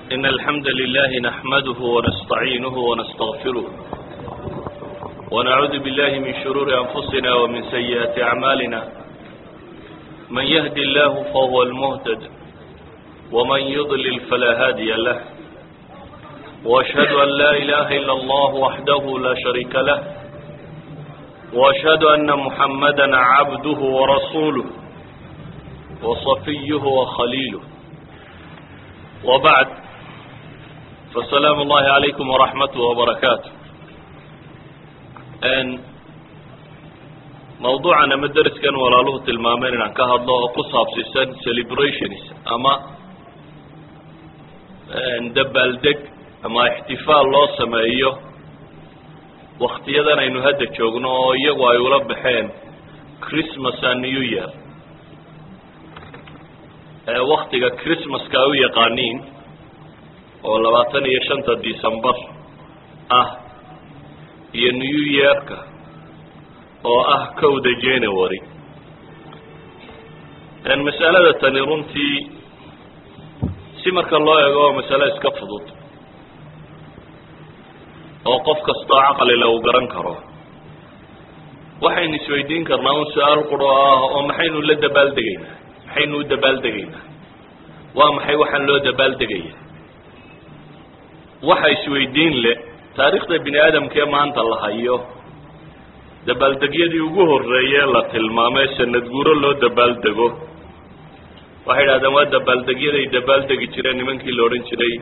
إن الحمد لله نحمده ونستعينه ونستغفره ونعوذ بالله من شرور أنفسنا ومن سيئات أعمالنا من يهد الله فهو المهتد ومن يضلل فلا هادي له وأشهد أن لا إله إلا الله وحده لا شريك له وأشهد أن محمدا عبده ورسوله وصفيه وخليله وبعد فالسلام الله عليكم ورحمته وبركاته mawduucan ama deriskan walaaluhu tilmaameen inaan ka hadlo oo ku saabsiisan celebrations ama dabaaldeg ama ixtifaal loo sameeyo waktiyadan aynu hadda joogno oo iyagu ay ula baxeen christmas and new year waktiga christmaska ay u yaqaaniin oo labaatan iyo shanta december ah iyo new yearka oo ah kowda january masalada tani runtii si marka loo eego waa masale iska fudud oo qof kastoo caqlile uu garan karo waxaynu isweydiin karnaa un su-aal quro ah oo maxaynu la dabaaldegaynaa maxaynu u dabaaldegaynaa waa maxay waxaan loo dabaaldegaya waxa isweydiin le taariikhda bini aadamkee maanta la hayo dabaaldegyadii ugu horreeyee la tilmaamay sanad guuro loo dabaaldego waxay idhahdeen waa dabaaldegyaday dabaaldegi jireen nimankii la odhan jiray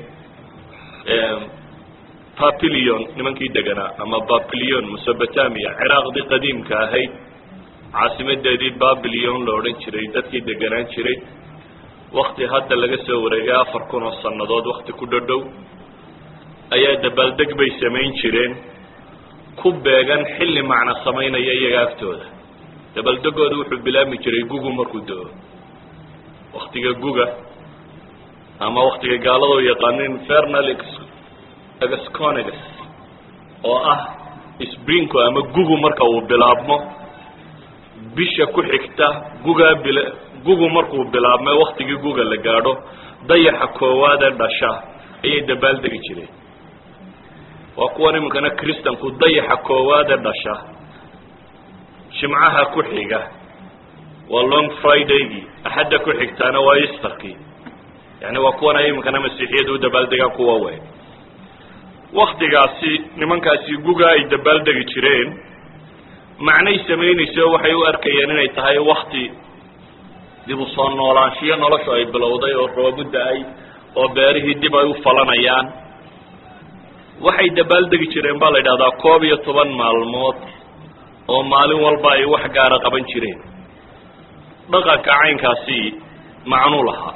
papilion nimankii deganaa ama papilion mesopotamia ciraaqdii qadiimka ahayd caasimadeedii babilion la odhan jiray dadkii deganaan jiray wakti hadda laga soo wareegay afar kun oo sannadood wakti ku dhodhow ayaa dabaaldeg bay samayn jireen ku beegan xilli macno samaynaya iyaga aftooda dabaaldegooda wuxuu bilaabmi jiray gugu markuu do-o waktiga guga ama waktiga gaalada u yaqaanin fernal exconegs oo ah sprinko ama gugu marka uu bilaabmo bisha ku xigta gugaa bil gugu markuu bilaabmay waktigii guga la gaadho dayaxa koowaadee dhasha ayay dabaaldegi jireen waa kuwan iminkana kristanku dayaxa koowaadee dhasha jimcaha ku xiga waa long fridaygii axadda ku xigtaana waa easterkii yani waa kuwan ay iminkana masiixiyada u dabaaldegaan kuwa weyn waktigaasi nimankaasi guga ay dabaaldegi jireen macnay samaynayso waxay u arkayeen inay tahay wakti dib u soo noolaanshiyo noloshu ay bilowday oo roobu da-ay oo beerihii dib ay u falanayaan waxay dabaaldegi jireen baa la yidhahdaa koob iyo toban maalmood oo maalin walba ay wax gaara qaban jireen dhaqanka caynkaasi macnuu lahaa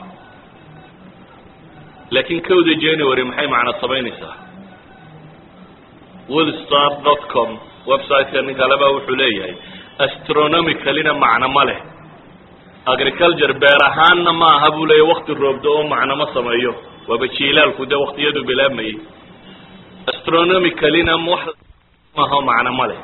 laakiin kowda january maxay macno samaynaysaa willstar dot com website-ka nin kaleba wuxuu leeyahay astronomicalina macno ma leh agriculture beer ahaanna ma aha buu leeyahy wakti roobdo oo macno ma sameeyo waaba jiilaalku dee waktiyadu bilaabmayay astronomicalina wax maaha macno ma leh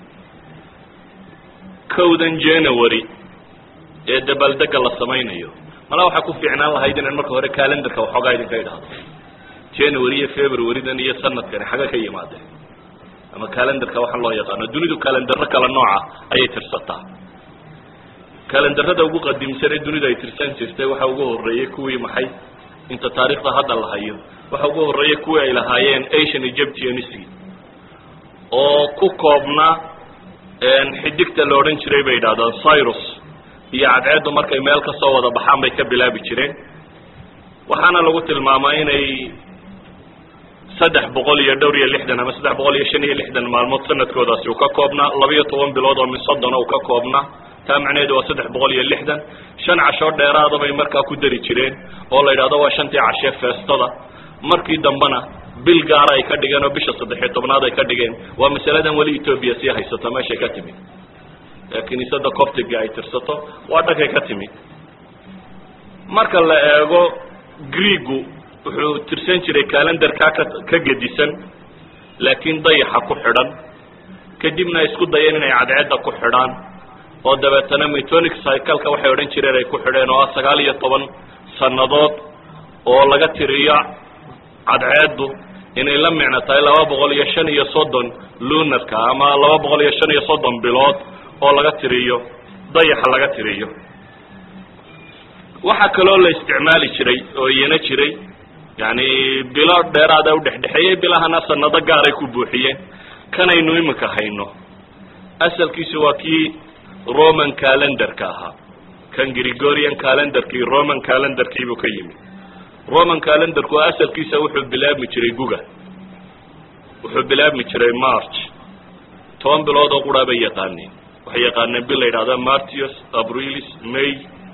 kowdan january ee dabaaldega la samaynayo mala waxaa ku fiicnaan lahayd inaan marka hore calendarka waxoogaa idinka idhaahdo january iyo februarydan iyo sanadkani xaga ka yimaadeen ama calendarka waxaa loo yaqaano dunidu calendaro kala nooca ayay tirsataa calendarada ugu qadiimsan ee dunidu ay tirsan jirtay waxa ugu horeeyey kuwii maxay inta taariikhda hadda la hayo waxa ugu horeeyey kuwii ay lahaayeen asian egyptians oo ku koobna xidigta la odhan jiray bay yidhahdaan cyrus iyo cadceeddu markay meel ka soo wada baxaan bay ka bilaabi jireen waxaana lagu tilmaamaa inay saddex boqol iyo dhowr iyo lixdan ama saddex boqol iyo shan iyo lixdan maalmood sanadkoodaasi uu ka koobnaa labiyo toban bilood oo min soddona uu ka koobnaa taa macnaheedu waa saddex boqol iyo lixdan shan cashoo dheeraada bay markaa ku dari jireen oo la yidhahdo waa shantii cashee feestada markii dambena bil gaara ay ka dhigeen oo bisha saddexiyo tobnaad ay ka dhigeen waa masaladan weli etoobiya sii haysato meeshay ka timid ee kiniisada coptiga ay tirsato waa dhankay ka timid marka la eego greegu wuxuu tirsan jiray calendarkaa ka ka gedisan laakiin dayaxa ku xidhan kadibna ay isku dayeen inay cadceedda ku xidhaan oo dabeetana metonic cycleka waxay odhan jireen ay ku xidheen oo ah sagaal iyo toban sannadood oo laga tiriyo cadceeddu inay la micno tahay laba boqol iyo shan iyo soddon lunarka ama laba boqol iyo shan iyo soddon bilood oo laga tiriyo dayaxa laga tiriyo waxaa kaloo la isticmaali jiray oo iyana jiray yani bilo dheeraada udhexdhexeeyey bilahana sanado gaaray ku buuxiyeen kanaynu iminka hayno asalkiisu waa kii roman calendarka ahaa kan gregorian calendarkii roman calendarkiibuu ka yimi roman calendarku asalkiisa wuxuu bilaabmi jiray guga wuxuu bilaabmi jiray march toban bilood oo quraa bay yaqaaneen waxay yaqaaneen bil la yidhahda martius abrilis may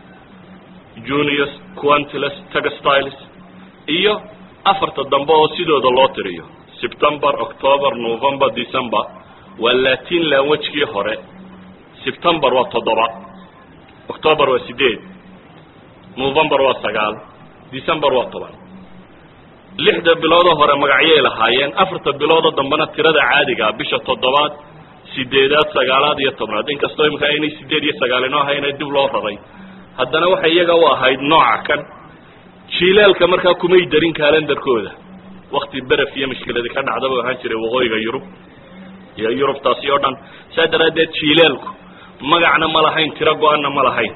junius quantiles textiles iyo afarta dambe oo sidooda loo tiriyo september october november december waa latin lanwajkii hore september waa toddoba october waa sideed november waa sagaal december waa toban lixda biloodoo hore magacyay lahaayeen afarta biloodoo dambena tirada caadigaa bisha toddobaad sideedaad sagaalaad iyo tobnaad inkastoo imika aynay sideed iyo sagaal inoo ahayna dib loo raray haddana waxay iyaga u ahayd nooca kan jiilaalka markaa kumay darin calendarkooda wakti beref iyo mashkiladii ka dhacdaba ahaan jiray waqooyiga yurub iyo yurubtaasi oo dhan saa daraaddeed jiilaalku magacna ma lahayn tiro go-anna ma lahayn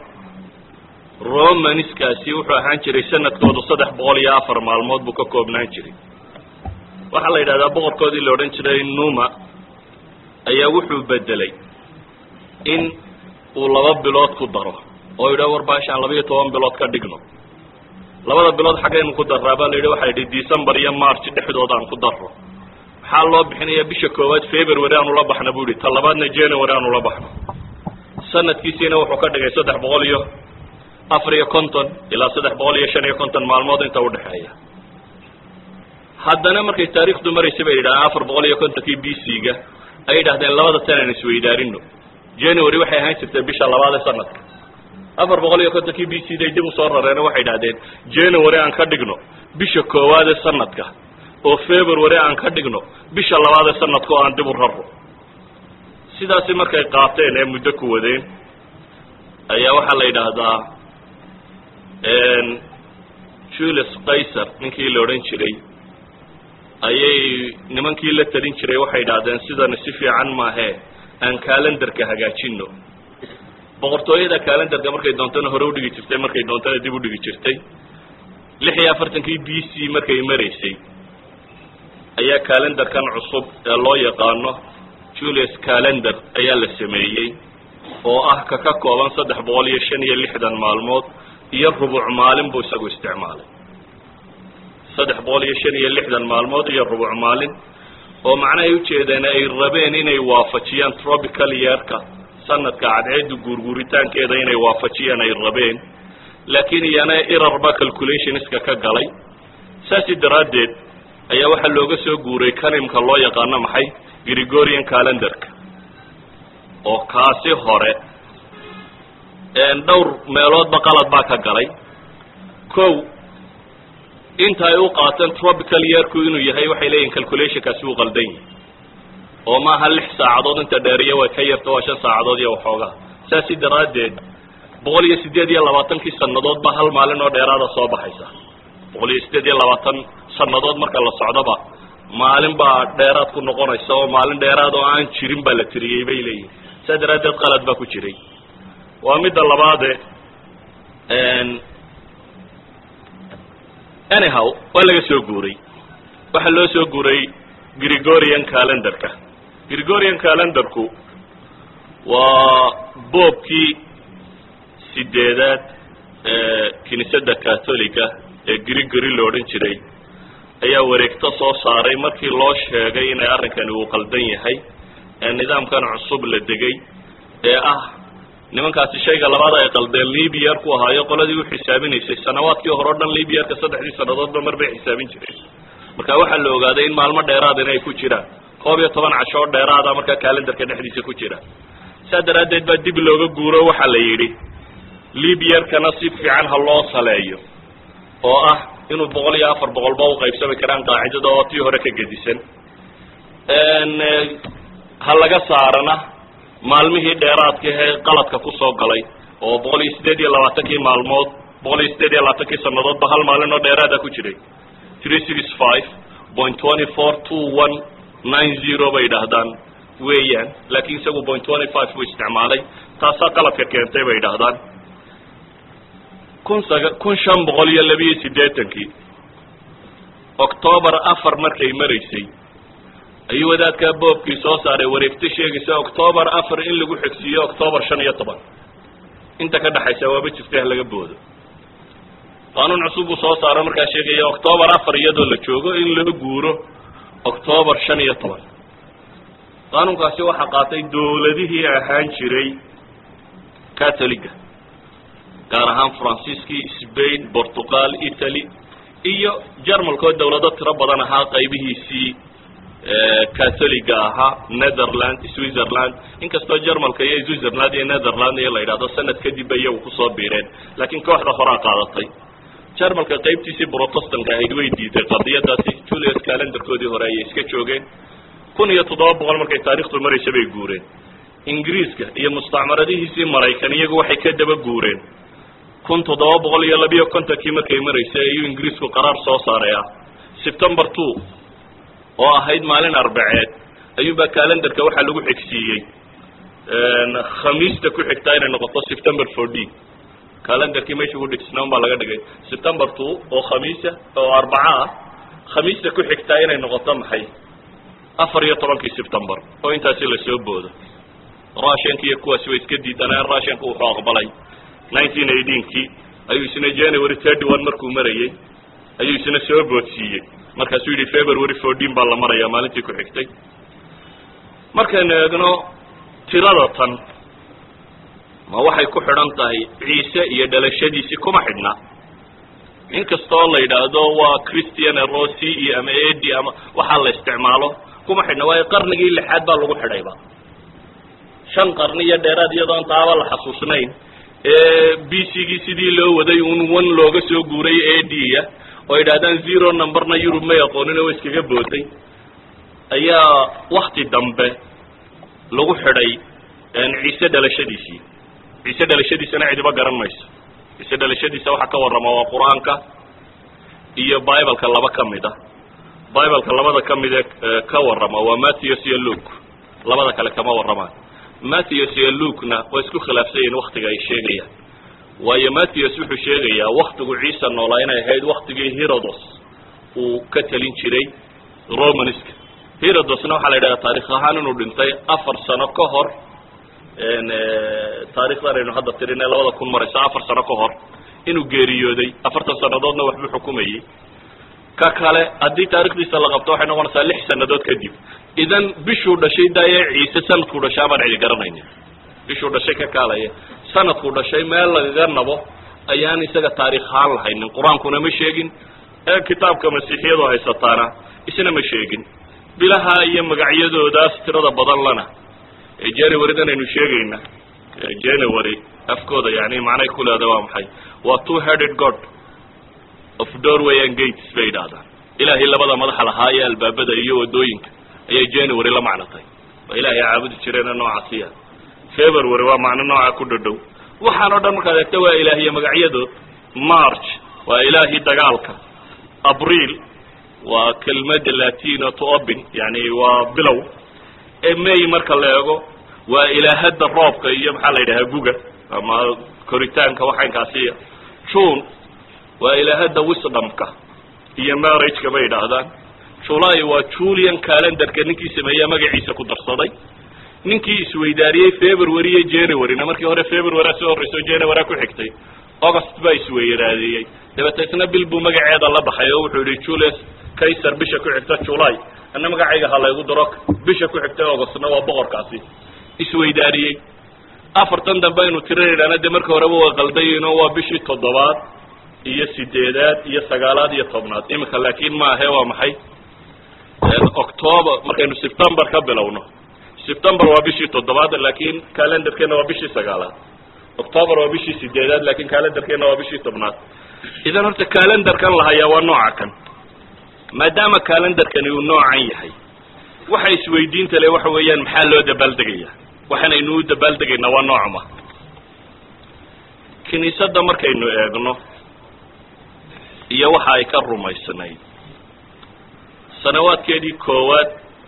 romaniskaasi wuxuu ahaan jiray sanadkoodu saddex boqol iyo afar maalmood buu ka koobnaan jiray waxaa la yidhahdaa boqorkoodii la odhan jiray numa ayaa wuxuu bedelay in uu laba bilood ku daro oo yidhaha war baashaan laba iyo toban bilood ka dhigno labada bilood xaggaynu ku daraa baa la yidhi waxaa yidhi december iyo march dhexdooda aan ku darro maxaa loo bixinaya bisha koowaad february aanu la baxna bu yihi ta labaadna january aanu la baxno sanadkiisiina wuxuu ka dhigay saddex boqol iyo afar iyo konton ilaa saddex boqol iyo shan iyo konton maalmood inta udhexeeya haddana markay taarikhdu maraysay bay yidhahdeen afar boqol iyo kontonkii b c ga ay yidhahdeen labada tan aan isweydaarino january waxay ahaan jirtay bisha labaad ee sanadka afar boqol iyo kontonkii b c day dib usoo rareeno waxay idhahdeen january aan ka dhigno bisha koowaad ee sanadka oo february aan ka dhigno bisha labaad ee sanadka oo aan dib u raro sidaasi markay qaateen ee muddo ku wadeen ayaa waxaa la yidhaahdaa julius kaysar ninkii la odhan jiray ayay nimankii la talin jiray waxay idhahdeen sidani si fiican maahee aan calendarka hagaajino boqortooyada calendarka markay doontana hore udhigi jirtay markay doontana dib udhigi jirtay lix iyo afartankii b c markay maraysay ayaa calendarkan cusub ee loo yaqaano julius calendar ayaa la sameeyey oo ah ka ka kooban saddex boqol iyo shan iyo lixdan maalmood iyo rubuc maalin buu isagu isticmaalay saddex boqol iyo shan iyo lixdan maalmood iyo rubuc maalin oo macnahay ujeedeen ay rabeen inay waafajiyaan tropical yeerka sanadka cadceedda guurguuritaankeeda inay waafajiyaan ay rabeen laakiin iyana irarba calculationska ka galay saasi daraaddeed ayaa waxaa looga soo guuray kanimka loo yaqaano maxay gregorian calendarka oo kaasi hore dhowr meeloodba qalad baa ka galay kow inta ay u qaateen tropical yeerku inuu yahay waxay leeyihin calculationkaasi uu qaldan yahi oo maaha lix saacadood inta dheeriya way ka yarta waa shan saacadood iyo waxoogaa saasi daraaddeed boqol iyo siddeed iyo labaatankii sannadood ba hal maalin oo dheeraada soo baxaysa boqol iyo siddeed iyo labaatan sannadood marka la socdoba maalin baa dheeraad ku noqonaysa oo maalin dheeraad oo aan jirin baa la tiriyey bay leeyihin saa daraaddeed qalad baa ku jiray waa midda labaade anyhow waa laga soo guuray waxaa loo soo guuray gregorian calendarka gregorian calendarku waa boobkii sideedaad ee kiniisadda catholica ee gregory la odhan jiray ayaa wareegto soo saaray markii loo sheegay inay arrinkani uu qaldan yahay ee nidaamkan cusub la degay ee ah nimankaasi shayga labaad ay qaldeen libyar ku ahaayo qoladii u xisaabinaysay sanawaadkii hore o dhan libyarka saddexdii sannadoodba mar bay xisaabin jireen marka waxaa la ogaaday in maalmo dheeraad inay ku jiraan koob iyo toban casho oo dheeraada markaa calendarka dhexdiisa ku jira saa daraaddeed baa dib looga guuro waxaa la yidhi libyarkana si fiican ha loo saleeyo oo ah inuu boqol iyo afar boqolba u qaybsami karaan qaacidada oo tii hore ka gedisan ha laga saarana maalmihii dheeraadka ee qaladka kusoo galay oo boqol iyo siddeed iyo labaatankii maalmood boqol iyo siddeed iyo labaatankii sannadoodba hal maalin oo dheeraada ku jiray three six five point twenty four two one nine zero bay idhaahdaan weeyaan laakiin isagu point twenty five buu isticmaalay taasaa qaladka keentay bay idhaahdaan kun saga kun shan boqol iyo labiyo siddeetankii octoobar afar markay maraysay ayuu wadaadkaa boobkii soo saaray wareegto sheegaysa octoobar afar in lagu xigsiiyo octoobar shan iyo toban inta ka dhexaysa waaba jirta laga boodo qaanuun cusub buu soo saaro markaa sheegaya octoobar afar iyadoo la joogo in loo guuro octoobar shan iyo toban qaanuunkaasi waxaa qaatay dowladihii ahaan jiray catoliga gaar ahaan faransiiskii spain portugal italy iyo jarmalkoo dawlado tiro badan ahaa qaybihiisii catholiga ahaa netherland switzerland inkastoo jarmalka iyo switzerland iyo netherland iyo la yidhahdo sanad kadib iyagu kusoo biireen laakiin kooxda horaa qaadatay jarmalka qaybtiisii protestanka ahayd way diiday qadiyadaasi julius calendarkoodii hore ayay iska joogeen kun iyo toddoba boqol markay taarikhdu maraysa bay guureen ingiriiska iyo mustacmaradihiisii maraykan iyagu waxay ka daba guureen kun toddoba boqol iyo labiyo kontonkii markay maraysay ayuu ingiriisku qaraar soo saaray ah september two oo ahayd maalin arbaceed ayuunbaa calendarka waxaa lagu xigsiiyey khamiista ku xigtaa inay noqoto september fourteen calendarkii meesha ku dhigsnaa un baa laga dhigay september two oo khamiisa oo arbaca ah khamiista ku xigtaa inay noqoto maxay afar iyo tobankii september oo intaasi lasoo boodo russianka iyo kuwaasi way iska diidaneen russianka wuxuu aqbalay nineteen eighteenkii ayuu isna january thirty one markuu marayey ayuu isna soo boodsiiyey markaasuu yidhi february fourteen baa la marayaa maalintii ku xigtay markaynu eegno tirada tan ma waxay ku xidhan tahay ciise iyo dhalashadiisii kuma xidhna inkastoo la yidhaahdo waa christian rossi iyo ama edi ama waxaa la isticmaalo kuma xidhna waayo qarnigii lixaad baa lagu xidhayba shan qarni iyo dheeraad iyadoon taaba la xasuusnayn ee b c gii sidii loo waday un one looga soo guuray eda oo yidhahdaan zero numberna yurub may aqoonin oo iskaga booday ayaa wakti dambe lagu xidhay ciise dhalashadiisii ciise dhalashadiisana cidiba garan mayso ciise dhalashadiisa waxaa ka warrama waa qur-aanka iyo bibleka laba ka mid a bibleka labada ka mid ee ka warrama waa matthews iyo luke labada kale kama warramaan matthews iyo lukena waa isku khilaafsan yihin waktiga ay sheegayaan waayo matthews wuxuu sheegayaa waktigu ciisa noolaa inay ahayd waktigii herodos uu ka telin jiray romanska herodosna waxaa la yidhahdaa taarikh ahaan inuu dhintay afar sano ka hor taarikhdan aynu hadda tirin ee labada kun maraysa afar sano ka hor inuu geeriyooday afartan sanadoodna waxbuu xukumayey ka kale haddii taarikhdiisa la qabto waxay noqonaysaa lix sanadood kadib idan bishuu dhashay daaye ciise sanadkuu dhashay amaan cidi garanaynin bishuu dhashay ka kaalaya sanadkuu dhashay meel lagaga nabo ayaan isaga taarikh ahaan lahaynin qur-aankuna ma sheegin ee kitaabka masiixiyadu haysataana isna ma sheegin bilaha iyo magacyadoodaas tirada badan lana ee januarydan aynu sheegayna january afkooda yani macnay ku leeda waa maxay waa two headed god of doorway and gates bay yidhaahdaan ilaahay labada madaxa lahaa ee albaabada iyo wadooyinka ayay january la macnatay waa ilaahay caabudi jireena noocaasiya february waa macno nooca ku dhadhow waxaan o dhan markaad eegta waa ilaahiye magacyadood march waa ilaahii dagaalka abriil waa kelmada latino to open yani waa bilow may marka la eego waa ilaahada roobka iyo maxaa la yidhahaa guga ama koritaanka waxaynkaasiya june waa ilaahada wisdomka iyo marriageka bay yidhaahdaan july waa julian calendarka ninkii sameeya magaciisa ku darsaday ninkii isweydaariyey february iyo januaryna markii hore february soo horreyso january ku xigtay august baa isweyraadeeyey dabeetna bil buu magaceeda la baxay oo wuxuu yihi julius kaysar bisha ku xigta july ana magacayga ha laygu daro bisha ku xigta augustna waa boqorkaasi isweydaariyey afartan dambe aynu tirinaynaana dee marka horeba waa qaldayiinoo waa bishii toddobaad iyo sideedaad iyo sagaalaad iyo tobnaad iminka laakin maahe waa maxay october markaynu september ka bilowno september waa bishii toddobaad laakin calendarkeena waa bishii sagaalaad october waa bishii sideedaad lakin calendarkeena waa bishii tobnaad idan horta calendarkan la hayaa waa nooca kan maadaama calendarkani uu noocan yahay waxa isweydiinta le waxa weeyaan maxaa loo dabaaldegaya waxaanaynu u dabaaldegaynaa waa noocma kiniisadda markaynu eegno iyo waxa ay ka rumaysnayd sanawaadkeedii koowaad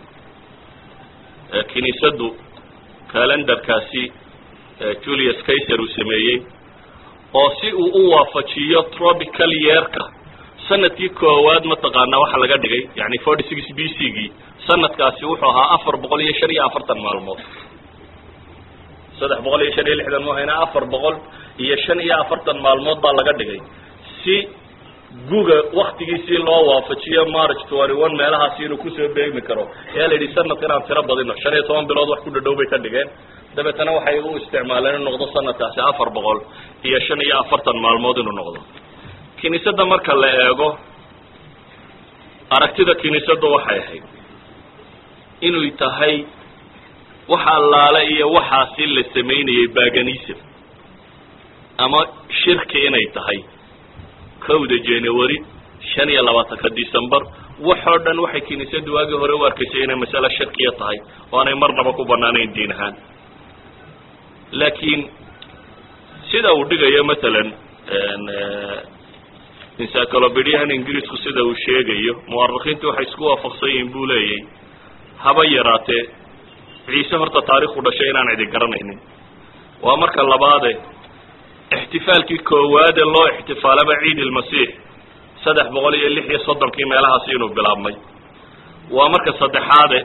kiniisaddu calendarkaasi julius kaiser uu sameeyey oo si uu u waafajiyo tropical yeerka sanadkii koowaad mataqaanaa waxaa laga dhigay yani forty six b c gii sanadkaasi wuxuu ahaa afar boqol iyo shan iyo afartan maalmood saddex boqol iyo shan iyo lixdan muhayna afar boqol iyo shan iyo afartan maalmood baa laga dhigay si guga waktigiisii loo waafajiyo march twenty one meelahaasi inuu kusoo beegmi karo ayaa la yidhi sanadka inaan tiro badino shan iyo toban bilood wax ku dhadhow bay ka dhigeen dabeetana waxay u isticmaaleen inuu noqdo sanadkaasi afar boqol iyo shan iyo afartan maalmood inuu noqdo kiniisadda marka la eego aragtida kiniisadda waxay ahayd inay tahay wax allaale iyo waxaasi la samaynayay baganism ama shirki inay tahay kowda january shan iyo labaatanka december waxoo dhan waxay kiniisaddu waagii hore u arkaysay inay masale shirkiya tahay oo aanay marnaba ku banaanayn diin ahaan laakiin sida uu dhigayo matalan encyclopediahan ingiriisku sida uu sheegayo muwarikiintu waxay isku waafaqsan yihiin buu leeyay haba yaraatee ciise horta taariikhu dhashay inaan cidi garanaynin waa marka labaade ixtifaalkii koowaade loo ixtifaalaba ciid ilmasiix saddex boqol iyo lix iyo soddonkii meelahaasi inuu bilaabmay waa marka saddexaade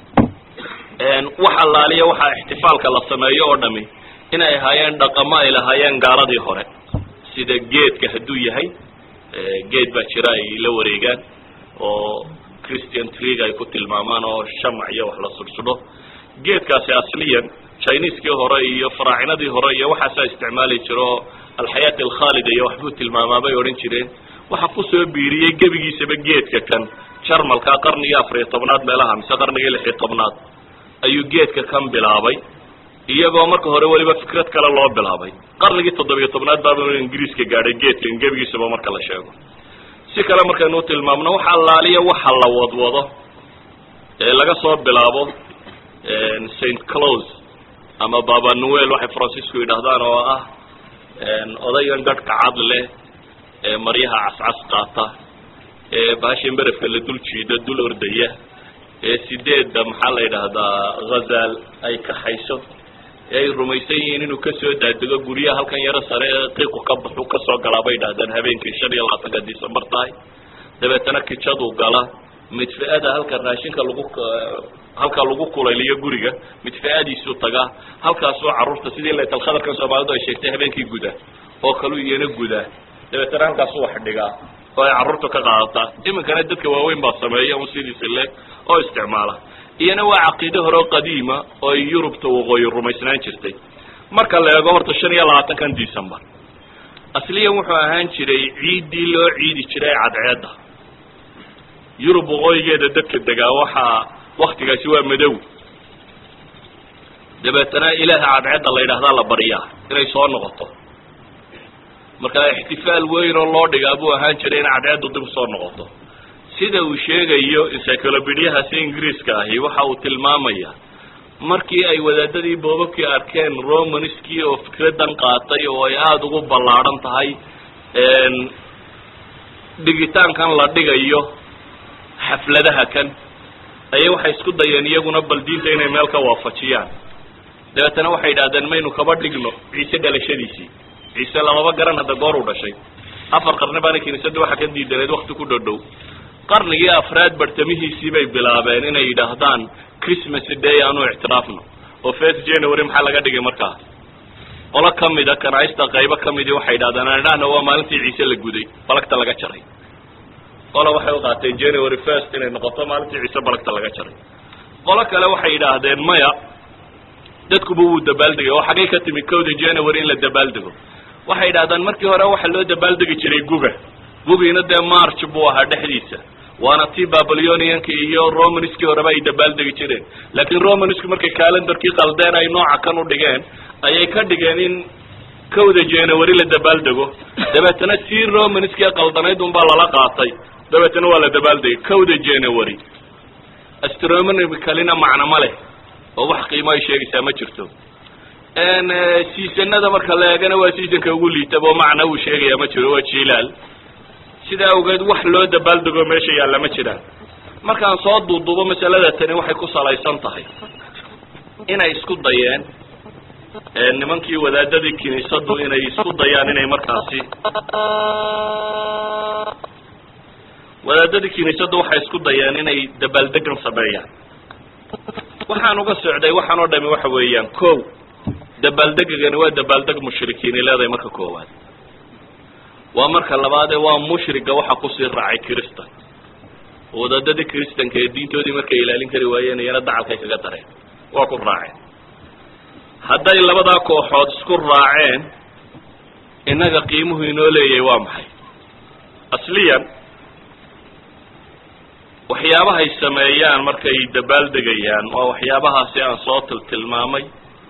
wax allaaliya waxaa ixtifaalka la sameeyo oo dhami inay ahaayeen dhaqamo ay lahaayeen gaaladii hore sida geedka hadduu yahay geed baa jira ay la wareegaan oo christian trig ay ku tilmaamaan oo shamac iyo wax la sursudho geedkaasi asliyan chineseskii hore iyo faraacinadii hore iyo waxaasaa isticmaali jiro oo alxayaat alkhaalida iyo waxbuu tilmaamaa bay odhan jireen waxaa kusoo biiriyey gebigiisaba geedka kan jarmalka qarnigii afariyo tobnaad meelaha mise qarnigii lixiyo tobnaad ayuu geedka kan bilaabay iyagoo marka hore weliba fikrad kale loo bilaabay qarnigii toddobiyo tobnaad baaba ingiriiska gaadhay geedkan gebigiisaba marka la sheego si kale markaynu tilmaamno wax allaaliya waxa la wadwado ee laga soo bilaabo st close ama baba noel waxay francisco yidhaahdaan oo ah odaygan gadhka cad leh ee maryaha cascas qaata ee baashan berefka la dul jiida dul ordaya ee sideedda maxaa la yidhaahdaa ghazaal ay kaxayso ee ay rumaysan yihiin inuu kasoo daadego guryaha halkan yaro sare ee qiiqu ka baxu kasoo galaa bay idhahdeen habeenkii shan iyo labaatanka december tahay dabeetana kijaduu gala midfi-ada halka raashinka lagu halka lagu kulayliyo guriga midfi-adiisuu tagaa halkaasoo carruurta sidii laytalkhadarkan soomaalidu ay sheegtay habeenkii guda oo kalu iyana gudaa dabeetana halkaasu wax dhigaa oo ay carruurta ka qaadataa iminkana dadka waaweyn baa sameeya un sidiisi leeg oo isticmaala iyana waa caqiide hore oo qadiima oo ay yurubta waqooyi rumaysnaan jirtay marka la eego horta shan iyo labaatankan december asliyan wuxuu ahaan jiray ciiddii loo ciidi jiray cadceedda yurub waqooyigeeda dadka degaa waxaa waktigaasi waa madow dabeetana ilaaha cadceedda la yidhahdaa la baryaa inay soo noqoto marka ixtifaal weyn oo loo dhigaa buu ahaan jiray in cadceeddu dib usoo noqoto sida uu sheegayo encyclopediahaasi ingiriiska ahi waxa uu tilmaamaya markii ay wadaadadii boobabkii arkeen romanskii oo fikradan qaatay oo ay aada ugu ballaadhan tahay dhigitaankan la dhigayo xafladaha kan ayay waxay isku dayeen iyaguna bal diinta inay meel ka waafajiyaan dabeetana waxay yidhahdeen maynu kaba dhigno ciise dhalashadiisii ciise lamaba garan hadda goor u dhashay afar qarni baana kiniisadda waxaa ka diidaneed wakti ku dhodhow qarnigii afraad bartamihiisii bay bilaabeen inay yidhaahdaan christmas day aanu ictiraafno oo first january maxaa laga dhigay markaa qolo kamida kanaista qaybo kamidii waxay yidhahdeen aan idhahna waa maalintii ciise la guday balagta laga jaray qola waxay u qaateen january first inay noqoto maalintii ciise balagta laga jaray qolo kale waxay yidhaahdeen maya dadkuba wuu dabaaldegay oo xaggay ka timi kowda january in la dabaaldego waxay yidhahdaan markii hore waxaa loo dabaaldegi jiray guga gugiina dee march buu ahaa dhexdiisa waana tii babyloниanka iyo romanskii horeba ay dabaaldegi jireen laakiin romansku markay calendarkii qaldeen ay nooca kan u dhigeen ayay ka dhigeen in kowda january la dabaaldego dabeetana tii romanskii qaldanayd unbaa lala qaatay dabeetana waa la dabaaldegay kowda january astronomicalina macno ma leh oo wax qiimo ay sheegaysaa ma jirto seasonada marka la eegana waa seasonka ugu liitaba oo macna uu sheegaya ma jiro waa jilaal sidaa awgeed wax loo dabaaldego meesha yaalla ma jiraan markaan soo duuduubo masalada tani waxay ku salaysan tahay inay isku dayeen nimankii wadaadadii kiniisadu inay isku dayaan inay markaasi wadaadadii kiniisadu waxay isku dayeen inay dabaaldegan sameeyaan waxaan uga socday waxaan oo dhami waxa weeyaan ko dabaaldegagani waa dabaaldeg mushrikiini leedahay marka koowaad waa marka labaadee waa mushriga waxa kusii raacay kiristan wadaadadii kiristanka ee diintoodii markay ilaalin kari waayeen iyana dacalkay kaga dareen waa ku raaceen hadday labadaa kooxood isku raaceen innaga qiimuhu inoo leeyahay waa maxay asliyan waxyaabahay sameeyaan markay dabaaldegayaan waa waxyaabahaasi aan soo tiltilmaamay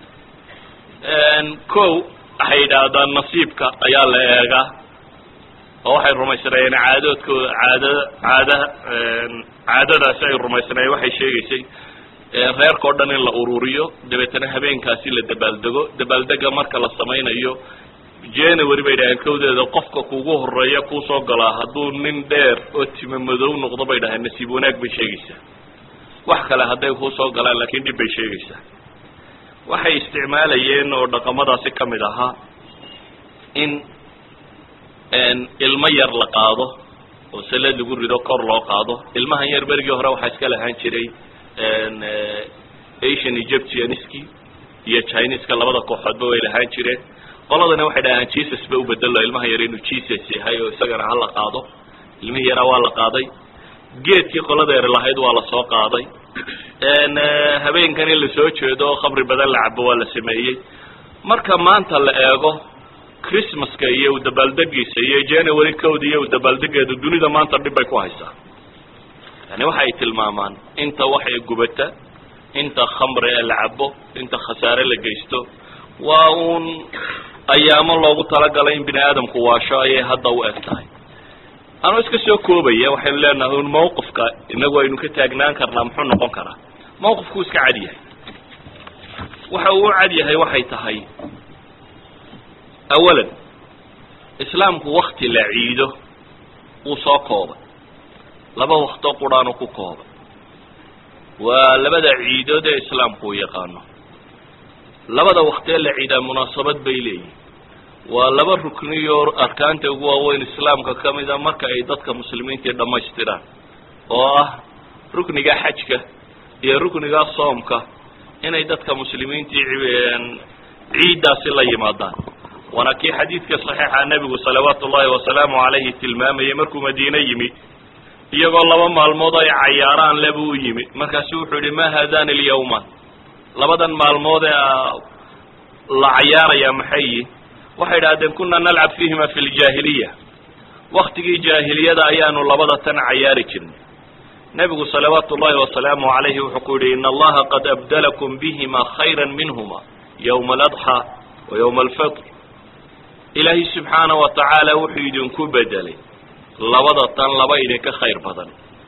ko waxay yidhaahdaan nasiibka ayaa la eegaa oo waxay rumaysnaayeen caadoodkooda caadada caada caadadaasi ay rumaysnaayeen waxay sheegaysay reerka o dhan in la ururiyo dabeetana habeenkaasi la dabaaldego dabaaldega marka la samaynayo january bay dhaheen kawdeeda qofka kugu horeeya kuusoo galaa hadduu nin dheer oo tima madow noqdo bay dhaheen nasiib wanaag bay sheegaysaa wax kale hadday kuusoo galaan laakiin dhib bay sheegaysaa waxay isticmaalayeen oo dhaqamadaasi ka mid ahaa in ilmo yar la qaado oo salad lagu rido kor loo qaado ilmahan yar berigii hore waxaa iska lahaan jiray asian egyptianski iyo chineska labada kooxoodba way lahaan jireen qoladana waxay dhahaan jesus ba ubedelo ilmaha yar inuu jesus yahay oo isagana hala qaado ilmihii yaraa waa la qaaday geedkii qolada yar lahayd waa la soo qaaday habeenkan in lasoo jeedo oo khamri badan la cabo waa la sameeyey marka maanta la eego christmaska iyo udabaaldegiisa iyo january cowd iyo udabaaldegeeda dunida maanta dhib bay ku haysaa yani waxa ay tilmaamaan inta waxay gubata inta khamri ee la cabo inta khasaare la geysto waa uun ayaamo loogu talagalay in bini aadamku waasho ayay hadda u eg tahay anuu iska soo koobaya waxaynu leenahay un mawqifka inagu aynu ka taagnaan karnaa muxuu noqon karaa mawqifkuu iska cad yahay waxa uu u cad yahay waxay tahay awalan islaamku wakti la ciido wuu soo koobay laba waktoo quraanu ku koobay waa labada ciidood ee islaamku uu yaqaano labada waktee la ciidaa munaasabad bay leeyihin waa laba rukniyo arkaanta ugu waaweyn islaamka ka mida marka ay dadka muslimiintii dhammaystiraan oo ah rukniga xajka iyo rukniga soomka inay dadka muslimiintii ciiddaasi la yimaadaan waana kii xadiidka saxiixa nebigu salawaatu ullahi wasalaamu calayhi tilmaamayay markuu madiine yimi iyagoo laba maalmood ay cayaaraan le buu u yimi markaasu wuxuu yihi ma haadani alyawman labadan maalmood ee la cayaaraya maxay yihin waxay idhahdeen kuna nalcab fiihima fi ljaahiliya waktigii jaahiliyada ayaanu labada tan cayaari jirnay nebigu salawaatu ullahi wasalaamu calayhi wuxuu ku yihi in allaha qad abdalakum bihima khayra minhuma yowma aladxaa wa yowma alfitr ilaahay subxaana wa tacaala wuxuu idinku bedelay labada tan laba idinka khayr badan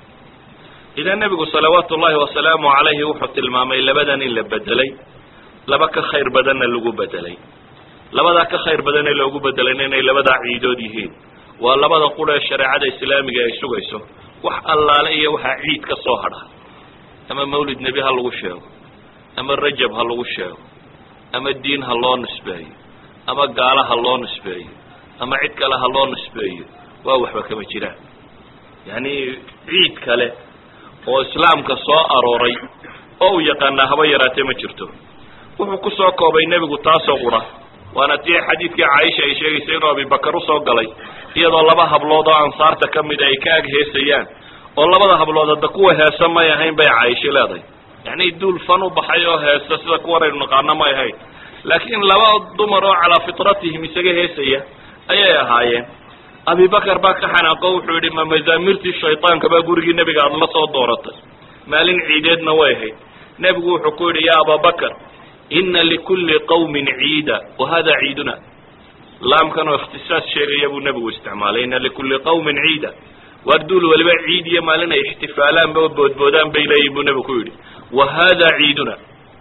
idan nebigu salawaatu ullahi wasalaamu calayhi wuxuu tilmaamay labadan in la bedelay laba ka khayr badanna lagu bedelay labadaa ka khayr badan ee loogu bedelayna inay labadaa ciidood yihiin waa labada qura ee shareecada islaamiga ay sugayso wax allaale iyo waxaa ciid ka soo hadha ama mawlid nebi ha lagu sheego ama rajab ha lagu sheego ama diin ha loo nisbeeyo ama gaalo ha loo nisbeeyo ama cid kale ha loo nisbeeyo waa waxba kama jiraan yacni ciid kale oo islaamka soo arooray oo uu yaqaanaa haba yaraatee ma jirto wuxuu ku soo koobay nebigu taasoo qura waana tii xadiidkii caaisha ay sheegaysay inuu abibakar usoo galay iyadoo laba hablood oo ansaarta ka mida ay ka ag heesayaan oo labada hablood hadda kuwa heesa may ahayn bay caaisho leedahay yacni duul fan u baxay oo heesa sida kuwanaynu naqaano may ahayn laakiin laba dumar oo calaa fitratihim isaga heesaya ayay ahaayeen abibakar baa ka xanaaqo wuxuu yidhi ma mazaamirtii shaydaanka baa gurigii nebiga aada la soo dooratay maalin ciideedna way ahayd nebigu wuxuu ku yidhi ya ababakar ina likulli qawmin ciida wa hada ciiduna laamkan oo ikhtisaas sheegaya buu nebigu isticmaalay ina likulli qawmin ciida waar duul waliba ciid iyo maalin ay ixtifaalaanba oo boodboodaan bay leeyihin buu nebigu ku yidhi wa hada ciiduna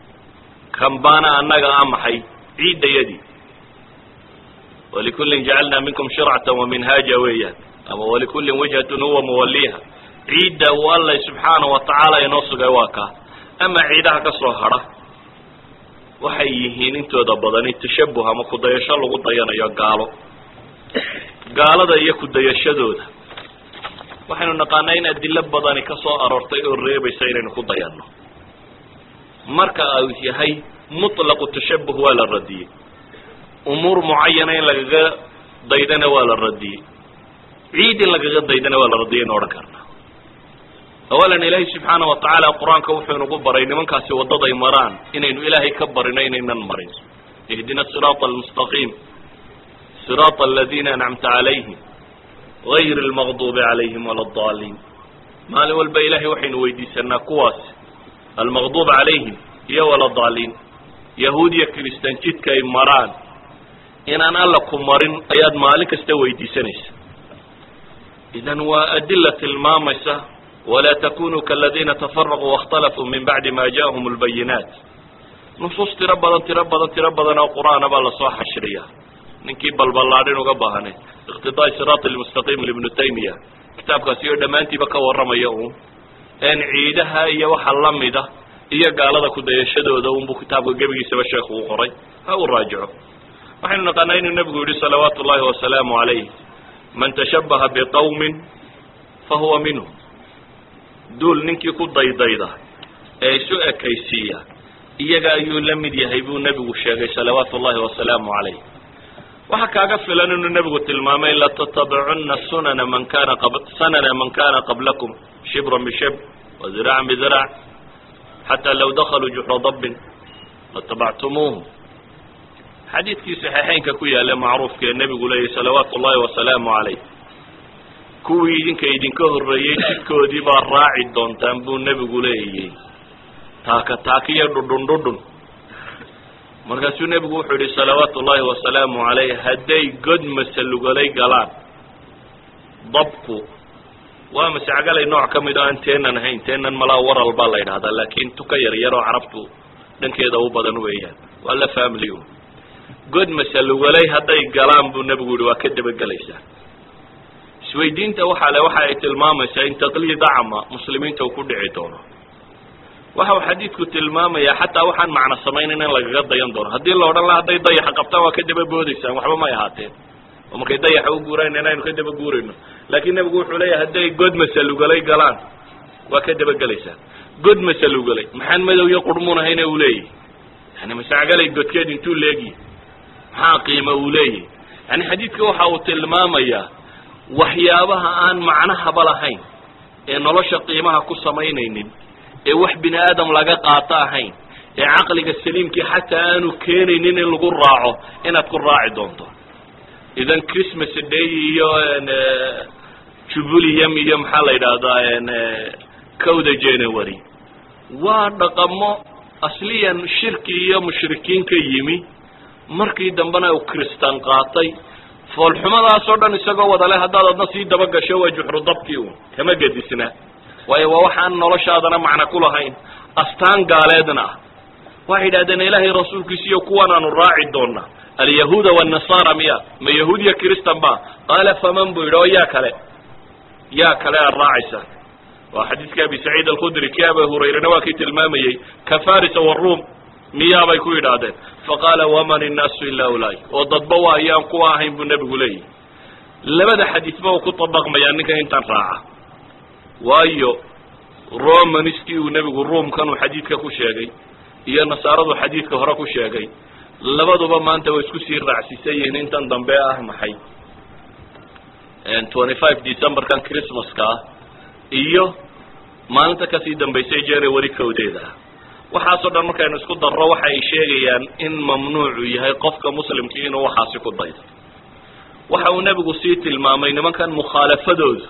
kan baana annaga a maxay ciiddayadii walikullin jacalna minkum shircata wa minhaaja weeyaan ama walikullin wijhatun huwa muwaliha ciidda uu alla subxaana wa tacaala inoo sugay waa kaa ama ciidaha ka soo hadha waxay yihiin intooda badani tashabuh ama kudayasho lagu dayanayo gaalo gaalada iyo kudayashadooda waxaynu naqaanaa in adilo badani ka soo aroortay oo reebaysa inaynu ku dayanno marka uu yahay mutlaqu tashabuh waa la radiyey umuur mucayana in lagaga daydana waa la radiyey ciid in lagaga daydana waa la radiyay inu odhan karnaa awalan ilaahay subxaana wa tacaala qur-aanka wuxuu inagu baray nimankaasi waddaday maraan inaynu ilaahay ka barino inaynan marin ihdina siraata almustaqiim siraata aladiina ancamta calayhim gayr almaqduubi calayhim wala adaliin maalin walba ilahay waxaynu weydiisanaa kuwaas almaqduub calayhim iyo wala daliin yahuud iyo kiristaan jidka ay maraan inaan alla ku marin ayaad maalin kasta weydiisanaysa idan waa adila tilmaamaysa walaa takunuu kaladiina tafaraquu waاkhtalafuu min bacdi ma ja'ahum اlbayinaat nusuus tiro badan tiro badan tiro badan oo qur'aana baa lasoo xashriya ninkii balballaadhin uga baahnay iqtidaai siraat lmustaqiim libnu taymiya kitaabkaasi oo dhammaantiiba ka warramaya uun een ciidaha iyo waxa lamida iyo gaalada kudayashadooda unbuu kitaabka gebigiisaba sheekhu u qoray ha uu raajico waxaynu naqaanaa inuu nebigu yihi salawaatu ullahi wasalaamu calayh man tashabaha biqawmin fahuwa minhum duul ninkii ku daydayda ee isu ekaysiiya iyaga ayuu la mid yahay buu nebigu sheegay salawaatu ullahi wasalaamu calayh waxaa kaaga filan inuu nebigu tilmaamay latattabicunna sunana man kana qab sanana man kana qablakum shibran bishibr wa ziraacan biziraac xataa law dakaluu juxra dabbin latabactumuuhu xadiidkii saxiixeynka ku yaalla macruufka ee nebigu leeyahy salawaatu ullahi wasalaamu calayh kuwii idinka idinka horreeyey jidkoodii baa raaci doontaan buu nebigu leeyay taaka taakiyo dhudhun dhudhun markaasuu nebigu wuxuu yihi salawaatu ullahi wasalaamu calayh hadday god masalugalay galaan dabku waa masacgalay nooc ka mid oo aan teenan ahayn teenan malaa waral baa la yidhahdaa laakiin tuka yar yaroo carabtu dhankeeda u badan weeyaan waa la family god masalugalay hadday galaan buu nebigu yihi waa ka dabagelaysaa isweydiinta waxaa le waxa ay tilmaamaysaa in taqliid acma muslimiinta uu ku dhici doono waxa uu xadiidku tilmaamayaa xataa waxaan macno samaynayn in lagaga dayan doono haddii la odhan laha hadday dayaxa qabtaan waa ka daba boodaysaan waxba may ahaateen oo markay dayaxa u guurayna inaynu ka daba guurayno laakiin nebigu wuxuu leeyahay hadday god masalugalay galaan waa ka dabagelaysaan god masalugalay maxaan madow iyo qurmuun ahayna uu leeyahy yani masacgalay godkeed intuu leegyi maxaa qiima uu leeyahy yani xadiidka waxa uu tilmaamayaa waxyaabaha aan macnahaba lahayn ee nolosha qiimaha ku samaynaynin ee wax bini aadam laga qaato ahayn ee caqliga saliimkii xataa aanu keenaynin in lagu raaco inaad ku raaci doonto idan christmas day iyo jubulium iyo maxaa la yidhaahdaa cowda january waa dhaqamo asliyan shirki iyo mushrikiin ka yimi markii dambena uu kristan qaatay foolxumadaasoo dhan isagoo wadale haddaad adna sii daba gasho waa juxru dabkii un kama gedisna waayo waa waxaan noloshaadana macna ku lahayn astaan gaaleedna ah waxay yidhahdeen ilaahay rasuulkiisiiyo kuwan aanu raaci doona alyahuuda wannasara miya ma yahuud iyo kristan ba qaala faman buu yidhi oo yaa kale yaa kale aad raacaysaan waa xadiidka abi saciid alkhudri kii aba hurayrena waa kii tilmaamayey ka farisa waruum miyaabay ku yidhaahdeen faqaala waman innaasu ilaa ulai oo dadba waa ayaan kuwa ahayn buu nebigu leeyahy labada xadiidba uu ku dabaqmayaa ninka intan raaca waayo romanskii uu nebigu ruumkan uu xadiidka ku sheegay iyo nasaaradu xadiidka hore ku sheegay labaduba maanta way isku sii raacsiisan yihiin intan dambe ah maxay twenty five decemberkan christmaska ah iyo maalinta kasii dambaysay january kowdeeda ah waxaasoo dhan markaynu isku darro waxa ay sheegayaan in mamnuucu yahay qofka muslimkii inuu waxaasi ku daydo waxa uu nebigu sii tilmaamay nimankan mukhaalafadoodu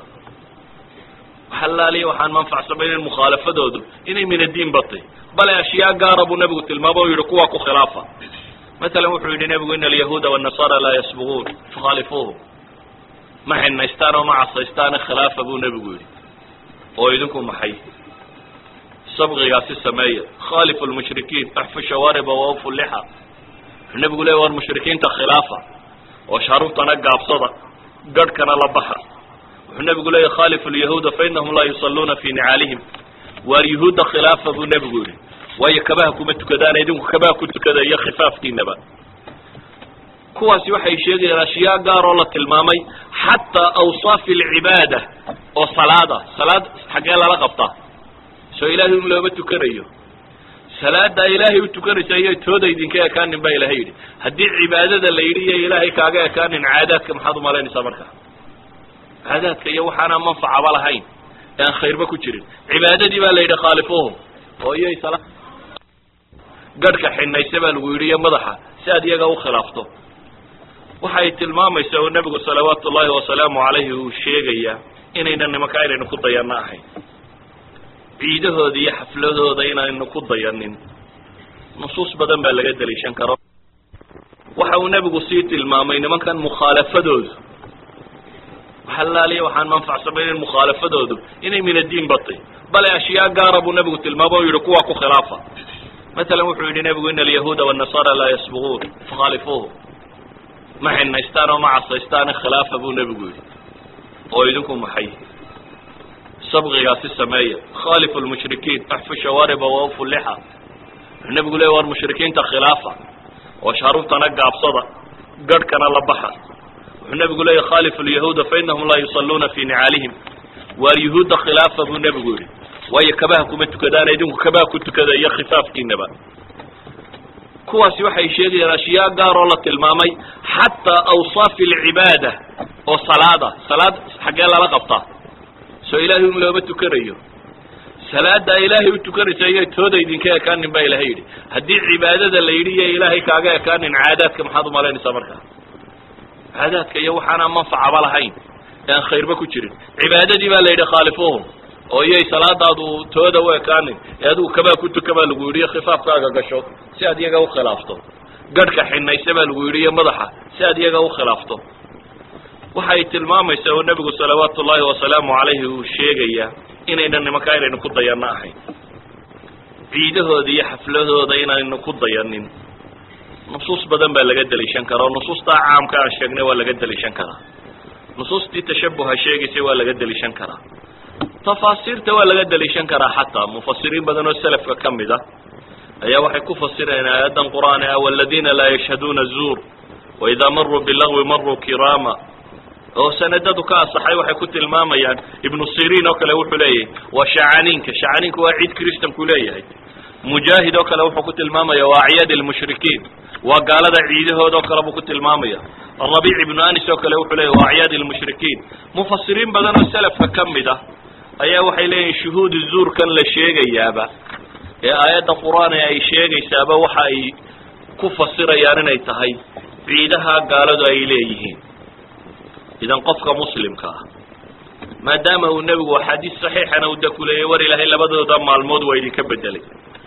halaaliya waxaan manfacsamayn mukhaalafadoodu inay min addiin batay bale ashyaa gaara buu nebigu tilmaamo o yihi kuwa ku khilaafa masalan wuxuu yidhi nebigu ina alyahuuda wannasara laa yasbuquun fakhaalifuuhum ma xinaystaan oo ma casaystaane khilaafa buu nebigu yidhi oo idinku maxay sabqigaasi sameeya khaalifu lmushrikiin axfu shawaariba waufu lixa wuxuu nebigu leey war mushrikiinta khilaafa oo sharuubtana gaabsada garhkana la baxa wuxuu nebigu leeyahy khalifu lyahuuda fainahum laa yusalluuna fi nicaalihim waar yuhuudda khilaafa buu nebigu yihi waayo kabaha kuma tukadaan idinku kabaha ku tukada iyo khifaafkiinaba kuwaasi waxay sheegayaan ashyaa gaar oo la tilmaamay xataa awsaafi alcibaada oo salaada salaad xaggee lala qabtaa soo ilaahay un looma tukanayo salaada ilaahay u tukanaysa iyo tooda idinka ekaanin baa ilahay yidhi haddii cibaadada la yidhi iyo ilaahay kaaga ekaanin caadaadka maxaad umalaynaysaa marka caadaadka iyo waxaanaan manfacaba lahayn ee aan khayrba ku jirin cibaadadii baa la yidhi khaalifuhum oo iyay sala gadhka xinayse baa lagu yidhi iyo madaxa si aad iyaga u khilaafto waxay tilmaamaysaa oo nebigu salawaatu ullaahi wasalaamu calayhi uu sheegayaa inaynan nimanka aynaynu ku dayanno ahayn ciidahooda iyo xafladooda inaynu ku dayanin nusuus badan baa laga daliishan karo waxa uu nebigu sii tilmaamay nimankan mukhaalafadoodu waxalaaliya waxaan manfacsamaynin mukhaalafadoodu inay min addiin batay bale ashyaa gaara buu nebigu tilmaamo o yihi kuwaa ku khilaafa masalan wuxuu yidhi nebigu ina alyahuuda waannasara laa yasbuquun fakhaalifuuhum ma xinaystaan oo ma casaystaane khilaafa buu nebigu yidhi oo idinku maxay sabqigaasi sameeya khalifu lmushrikiin axfu shawaariba waufu lixa wuxuu nebigu leey war mushrikiinta khilaafa oo sharuurtana gaabsada garhkana la baxa wuxuu nebigu leeya khalifu lyahuuda fainahum laa yusalluuna fi nicaalihim waar yuhuudda khilaafa buu nebigu yidhi waayo kabaha kuma tukadaan idinku kabaha ku tukada iyo khifaafkiinaba kuwaasi waxay sheegayaan ashyaa gaar oo la tilmaamay xataa awsaafi alcibaada oo salaada salaad xaggee lala qabtaa soo ilaahay un looma tukanayo salaada ilaahay u tukanaysa iyo tooda idinka ekaanin baa ilahay yidhi haddii cibaadada la yidhi iyo ilaahay kaaga ekaanin caadaadka maxaad umalaynaysaa marka caadaadka iyo waxaanaan manfacaba lahayn ee aan khayrba ku jirin cibaadadii baa la yidhi khaalifuhum oo iyay salaadaadu tooda u ekaanin ee adigu kabaa ku tuka baa lagu yidhi iyo khifaafkaaga gasho si aad iyaga u khilaafto gadhka xinayse baa lagu yidhi iyo madaxa si aad iyaga u khilaafto waxay tilmaamaysaa oo nebigu salawaatu ullaahi wasalaamu calayhi uu sheegayaa inaynan nimanka aynaynu ku dayanno ahayn ciidahooda iyo xafladooda inaynu ku dayanin nusuus badan baa laga daliishan karaa oo nusuustaa caamka aan sheegnay waa laga daliishan karaa nusuustii tashabuha sheegaysay waa laga daliishan karaa tafaasiirta waa laga daliishan karaa xataa mufasiriin badan oo selafka ka mid a ayaa waxay ku fasireen aayaddan qur'aani ah waladiina laa yashhaduuna zuur waidaa maruu bilagwi maruu kiraama oo sanadadu ka asaxay waxay ku tilmaamayaan ibnu siriin oo kale wuxuu leeyahay waa shacaniinka shacaniinka waa ciid christanku leeyahay mujaahid oo kale wuxuu ku tilmaamaya waa acyaad lmushrikiin waa gaalada ciidahooda oo kale buu ku tilmaamaya rabiic ibnu anis oo kale wuxuu leeyahy waa acyaad lmushrikiin mufasiriin badan oo selafka ka mid ah ayaa waxay leeyihin shuhuudu zuurkan la sheegayaaba ee aayadda qur-aan ee ay sheegaysaaba waxa ay ku fasirayaan inay tahay ciidaha gaaladu ay leeyihiin idan qofka muslimka ah maadaama uu nebigu axaadiis saxiixana u dakuleeyey war ilaahay labadooda maalmood waa idinka bedelay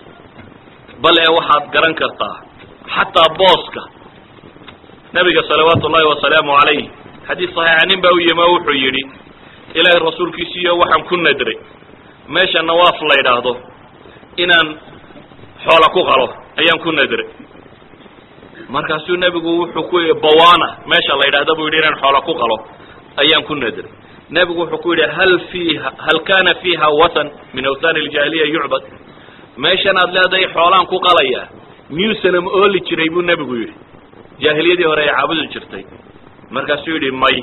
bal ee waxaad garan kartaa xataa booska nebiga salawaatu ullahi wasalaamu calayh xadiis saxiixa nin baa u yimi oo wuxuu yidhi ilaahay rasuulkiisiiyo waxaan ku nadray meesha nawaaf la yidhaahdo inaan xoola ku qalo ayaan ku nadray markaasuu nebigu wuxuu ku yidhi bawana meesha la yidhahda buu yidhi inaan xoola ku qalo ayaan ku nadray nebigu wuxuu ku yidhi hal fiiha hal kana fiiha watan min awtani aljaahiliya yucbad meeshan aad leedahay xoolaan ku qalaya miyuusanam ooli jiray buu nebigu yidhi jaahiliyadii hore ay caabudi jirtay markaasuu yidhi may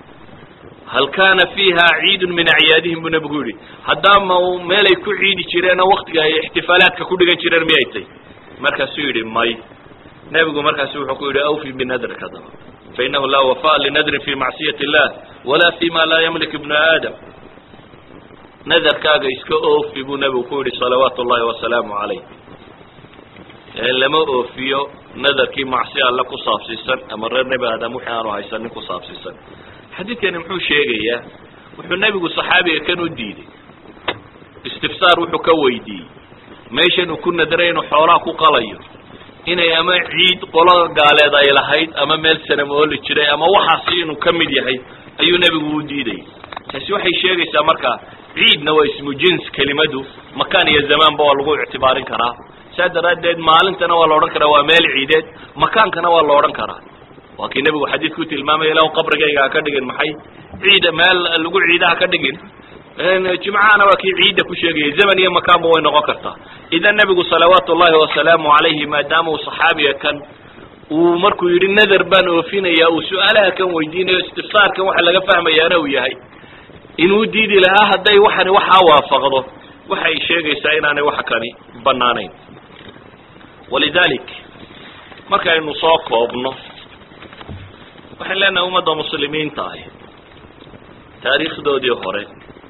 hal kana fiiha ciidun min acyaadihim buu nebigu yidhi haddaama meelay ku ciidi jireen oo waktiga ay ixtifaalaadka ku dhigan jireen miyay tay markaasuu yidhi may nebigu markaasu wuxuu ku yidhi awfi binadrika daba fainahu laa wafa'a linadrin fi macsiyati illah wala fi ma laa yamlik ibnu aadam nadarkaaga iska oofi buu nebigu ku yidhi salawaatu ullahi wasalaamu calayh lama oofiyo nadarkii macsi alle ku saabsiisan ama reer nebi aadam wixii aanu haysanin ku saabsiisan xadiidkani muxuu sheegayaa wuxuu nebigu saxaabiga kan u diiday istifsaar wuxuu ka weydiiyey meeshan uu ku nadray inuu xoolaha ku qalayo inay ama ciid qolo gaaleed ay lahayd ama meel sanam ooli jiray ama waxaasi inuu ka mid yahay ayuu nebigu u diidayay taasi waxay sheegaysaa marka ciidna waa ismu jins kelimadu makaan iyo zamaanba waa lagu ictibaarin karaa saa daraaddeed maalintana waa la odhan karaa waa meel ciideed makaankana waa la odhan karaa waa kii nebigu xadiidku tilmaamaya ilahu qabrigayga ha ka dhigin maxay ciida meel lagu ciidaha ka dhigin jimcahana waa kii ciidda ku sheegayay zaman iyo makaanba way noqon kartaa idan nebigu salawaatu ullahi wasalaamu calayhi maadaama uu saxaabiga kan uu markuu yidhi nader baan oofinaya uu su-aalaha kan weydiinayo istifsaarkan waxa laga fahmayaana uu yahay inuu diidi lahaa hadday waxani waxaa waafaqdo waxay sheegaysaa inaanay waxa kani banaanayn walidalik markaynu soo koobno waxaan leenahay ummadda muslimiinta ahi taariikhdoodii hore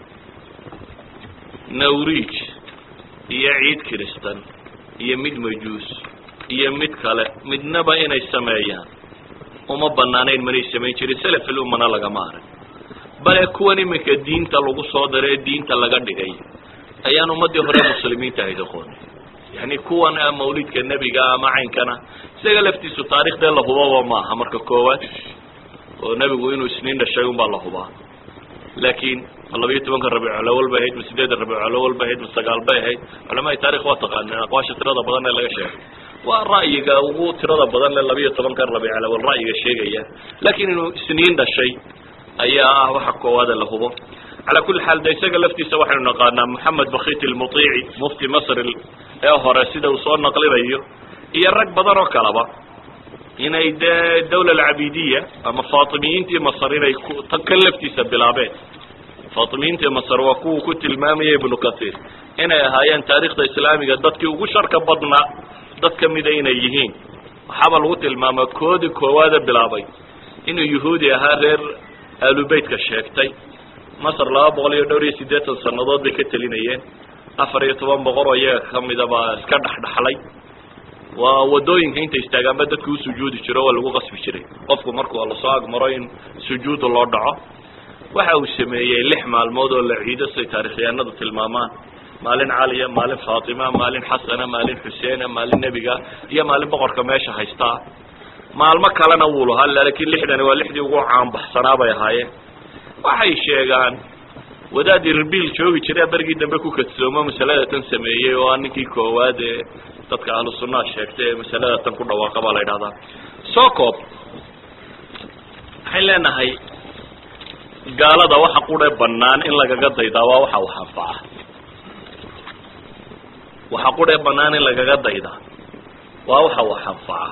nawriij iyo ciid kiristan iyo mid majuus iyo mid kale midnaba inay sameeyaan uma banaanayn manay samayn jirin selafil ummana lagama arag bale kuwan iminka diinta lagu soo daro ee diinta laga dhigay ayaan ummaddii hore muslimiinta ahayd aqooni yani kuwan mawlidka nebiga ama caynkana isaga laftiisu taarikhdee la hubaba maaha marka koowaad oo nebigu inuu isniin dhashay un baa la hubaa laakiin ma labayo tobanka rabiiculawal bay ahayd ma sideedda rabiiculawal bay ahayd ma sagaal bay ahayd culamaai taarikh waa taqaaneen aqwaasha tirada badan ee laga sheegay waa ra'yiga ugu tirada badan le labayo tobankan rabiiculawal ra'yiga sheegaya laakiin inuu isniin dhashay ayaa ah waxa koowaade la hubo calaa kulli xaal de isaga laftiisa waxaynu naqaanaa moxamed bakit ilmutiici mufti masr ee hore sida uu soo naqlinayo iyo rag badan oo kaleba inay dee dawla alcabidiya ama faatimiyiintii masr inay tan kan laftiisa bilaabeen faatimiyiintii masr waa kuwuu ku tilmaamaya ibnu kahiir inay ahaayeen taarikhda islaamiga dadkii ugu sharka badnaa dad ka mida inay yihiin waxaaba lagu tilmaamaa koodii koowaada bilaabay inuu yuhuudi ahaa reer aalubeytka sheegtay masr laba boqol iyo dhowr iyo siddeetan sannadood bay ka telinayeen afar iyo toban boqol oo iyaga kamida baa iska dhexdhexlay waa wadooyinka inta istaagaanba dadku u sujuudi jiro waa lagu qasbi jiray qofku markuu lasoo agmaro in sujuudu loo dhaco waxa uu sameeyey lix maalmood oo la ciido siday taarikhyahanadu tilmaamaan maalin caliya maalin faatima maalin xasana maalin xuseena maalin nebiga iyo maalin boqorka meesha haystaa maalmo kalena wuu lahaa laakiin lixdani waa lixdii ugu caanbaxsanaa bay ahaayeen waxay sheegaan wadaad irbil joogi jiray berigii dambe ku kadsoomo masalada tan sameeyey oo a ninkii koowaad ee dadka ahlu sunnaha sheegtay ee masalada tan ku dhawaaqa baa la yidhahdaa soo koob waxayn leenahay gaalada waxa qure banaan in lagaga daydaa waa waxa wax anfaca waxa qure banaan in lagaga daydaa waa waxa wax anfaca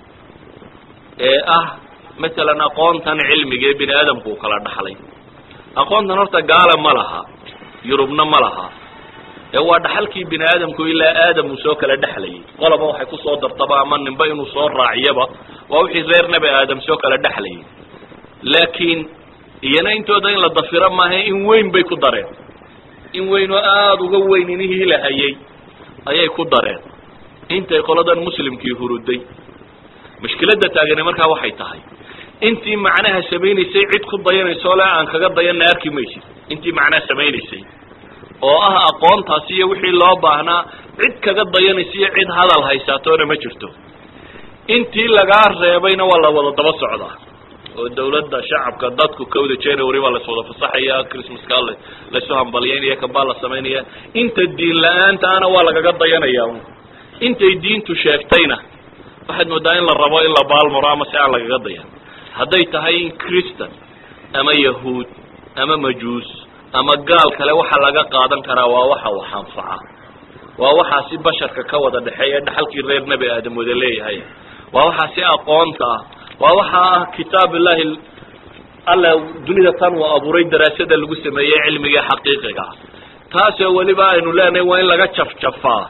ee ah masalan aqoontan cilmiga ee bini aadamku uu kala dhaxlay aqoontan horta gaala ma laha yurubna ma laha ee waa dhaxalkii bini aadamku ilaa aadam uu soo kala dhexlayay qolaba waxay kusoo dartaba ama ninba inuu soo raaciyaba waa wixii reer nebi aadam soo kala dhexlayay laakiin iyana intooda in la dafiro maaha in weyn bay ku dareen in weyn oo aada uga weyn inihii la hayay ayay ku dareen intay qoladan muslimkii huruday mushkiladda taagani markaa waxay tahay intii macnaha samaynaysay cid ku dayanayso le aan kaga dayanna arki maysid intii macnaha samaynaysay oo ah aqoontaasi iyo wixii loo baahnaa cid kaga dayanaysa iyo cid hadal haysaatoona ma jirto intii lagaa reebayna waa la wada daba socdaa oo dawladda shacabka dadku kawda january baa lays wada fasaxaya christmaska la laysu hambalyaynaya kambaa la samaynaya inta diin la-aantaana waa lagaga dayanaya intay diintu sheegtayna waxaad moodaa in la rabo in la baalmaro ama si aan lagaga dayan hadday tahay in christan ama yahuud ama majuus ama gaal kale waxa laga qaadan karaa waa waxa wax anfaca waa waxaasi basharka ka wada dhexeeya dhaxalkii reer nebi aadam wada leeyahay waa waxaasi aqoonta ah waa waxa ah kitaab illahi alla dunida tan uu abuuray daraasada lagu sameeyey cilmiga xaqiiqiga ah taasoo weliba aynu leenahay waa in laga jafjafaa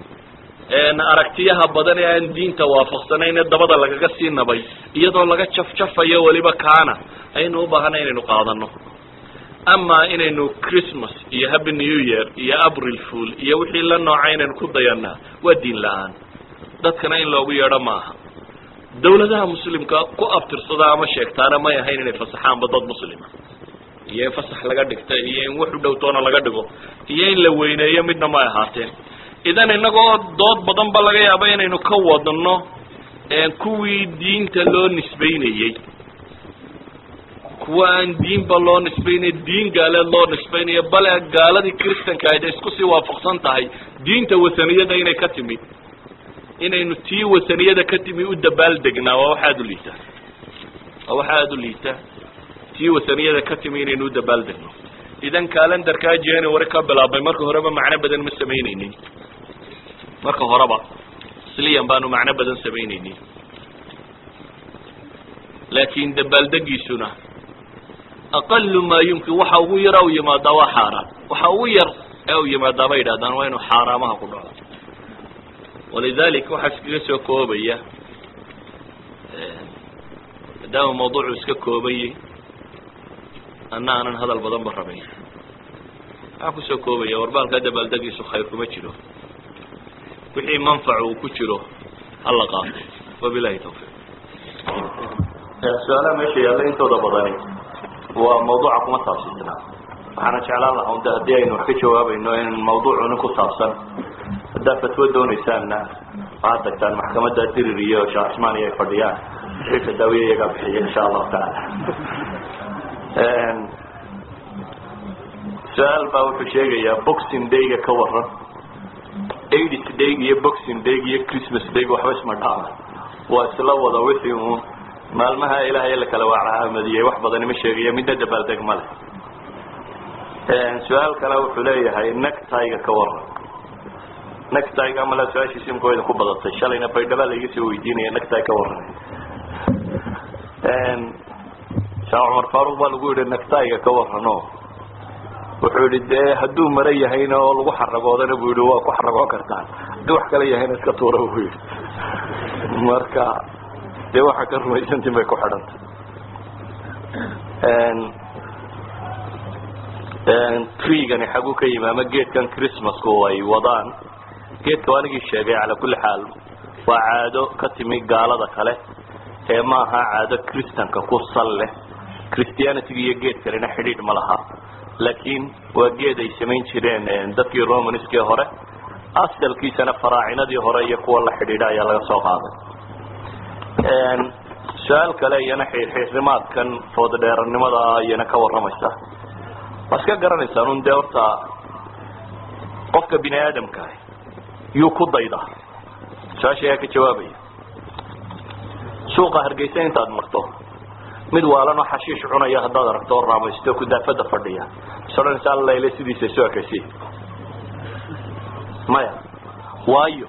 aragtiyaha badan ee aan diinta waafaqsanayn ee dabada lagaga sii nabay iyadoo laga jafjafayo weliba kaana aynu u baahanay inaynu qaadano ama inaynu christmas iyo happy new year iyo april fool iyo wixii la nooca inaynu ku dayanaa waa diin la-aan dadkana in loogu yeedho maaha dawladaha muslimka ku abtirsada ama sheegtaana may ahayn inay fasaxaanba dad muslima iyo in fasax laga dhigta iyo in wax u dhowtoona laga dhigo iyo in la weyneeyo midna may ahaateen idan inagoo dood badan ba laga yaaba inaynu ka wadno kuwii diinta loo nisbaynayey kuwa aan diinba loo nisbaynay diin gaaleed loo nisbaynayo bale gaaladii christanka ahayd ay isku sii waafaqsan tahay diinta wasaniyada inay ka timi inaynu tii wasaniyada ka timi u dabaal degnaa waa wax aada u liita waa wax aada u liita tii wasaniyada ka timi inaynu u dabaaldegno idan calendarkaa january ka bilaabmay marka horeba macno badan ma samaynaynin marka horeba sliyan baanu macno badan samaynaynin laakin dabaaldegiisuna aqalu maa yumkin waxa ugu yara u yimaadaa waa xaaraan waxa ugu yar ee u yimaadaa bay yidhahdaan waa inuu xaaraamaha ku dhaco walidalik waxaa iskaga soo koobaya maadaama mawduucu iska koobayay anna aanan hadal badan ba rabayn waxaa kusoo koobaya warbaalkaa dabaaldegiisu khayr kuma jiro wixii manfac uu ku jiro hala qaato wabilahi tawfiiq su-aalaha meesha yaalla intooda badani waa mawduuca kuma saabsisna waxaana jeclaan lahaa un de haddii aynu wax ka jawaabayno in mawduucuni ku saabsan haddaad fatwo doonaysaanna waxaad tagtaan maxkamadda dirir iyo sheekh cismaan iyo ay fadhiyaan wixii fataawiya iyagaa bixiya insha allahu tacaala su-aal baa wuxuu sheegayaa boxing dayga ka waran aids day iyo boxing day iyo christmas day waxba isma dhaama waa isla wada wixii uun maalmaha ilaahay la kala waacaamadiyey wax badani ma sheegaya midna dabaaldeg ma leh su-aal kale wuxuu leeyahay nectiga ka waran nectiga male su-aashiisi imka idin ku badatay shalayna baydhaba laiga soo weydiinaya necti ka waran sheekh cumar faruq baa lagu yihi nectiga ka warano wuxuu yihi dee hadduu mara yahayna oo lagu xaragoodana bu yihi waa ku xaragoon kartaan haddii wax kale yahayna iska tuura bu yihi marka dee waxaa ka rumaysantiin bay ku xidhantay treegani xaguu ka yimi ama geedkan christmasku ay wadaan geedka anigii sheegay calaa kulli xaal waa caado ka timi gaalada kale ee ma aha caado christanka ku sal leh christianityga iyo geed kalena xidhiidh ma laha laakiin waa geed ay samayn jireen dadkii romanskii hore asalkiisana faraacinadii hore iyo kuwa la xidhiidha ayaa laga soo qaaday su-aal kale iyana xiirxiirnimaadkan foodadheerannimada iyana ka warramaysa waa iska garanaysaan un dee horta qofka bini aadamka yuu ku dayda su-aasha ayaa ka jawaabaya suuqa hargeysa intaad marto mid waalanoo xashiish cunaya haddaad aragto oo raamaysto kudaafada fadhiya is odhanaysa allayle sidiisa isu ekaysi maya waayo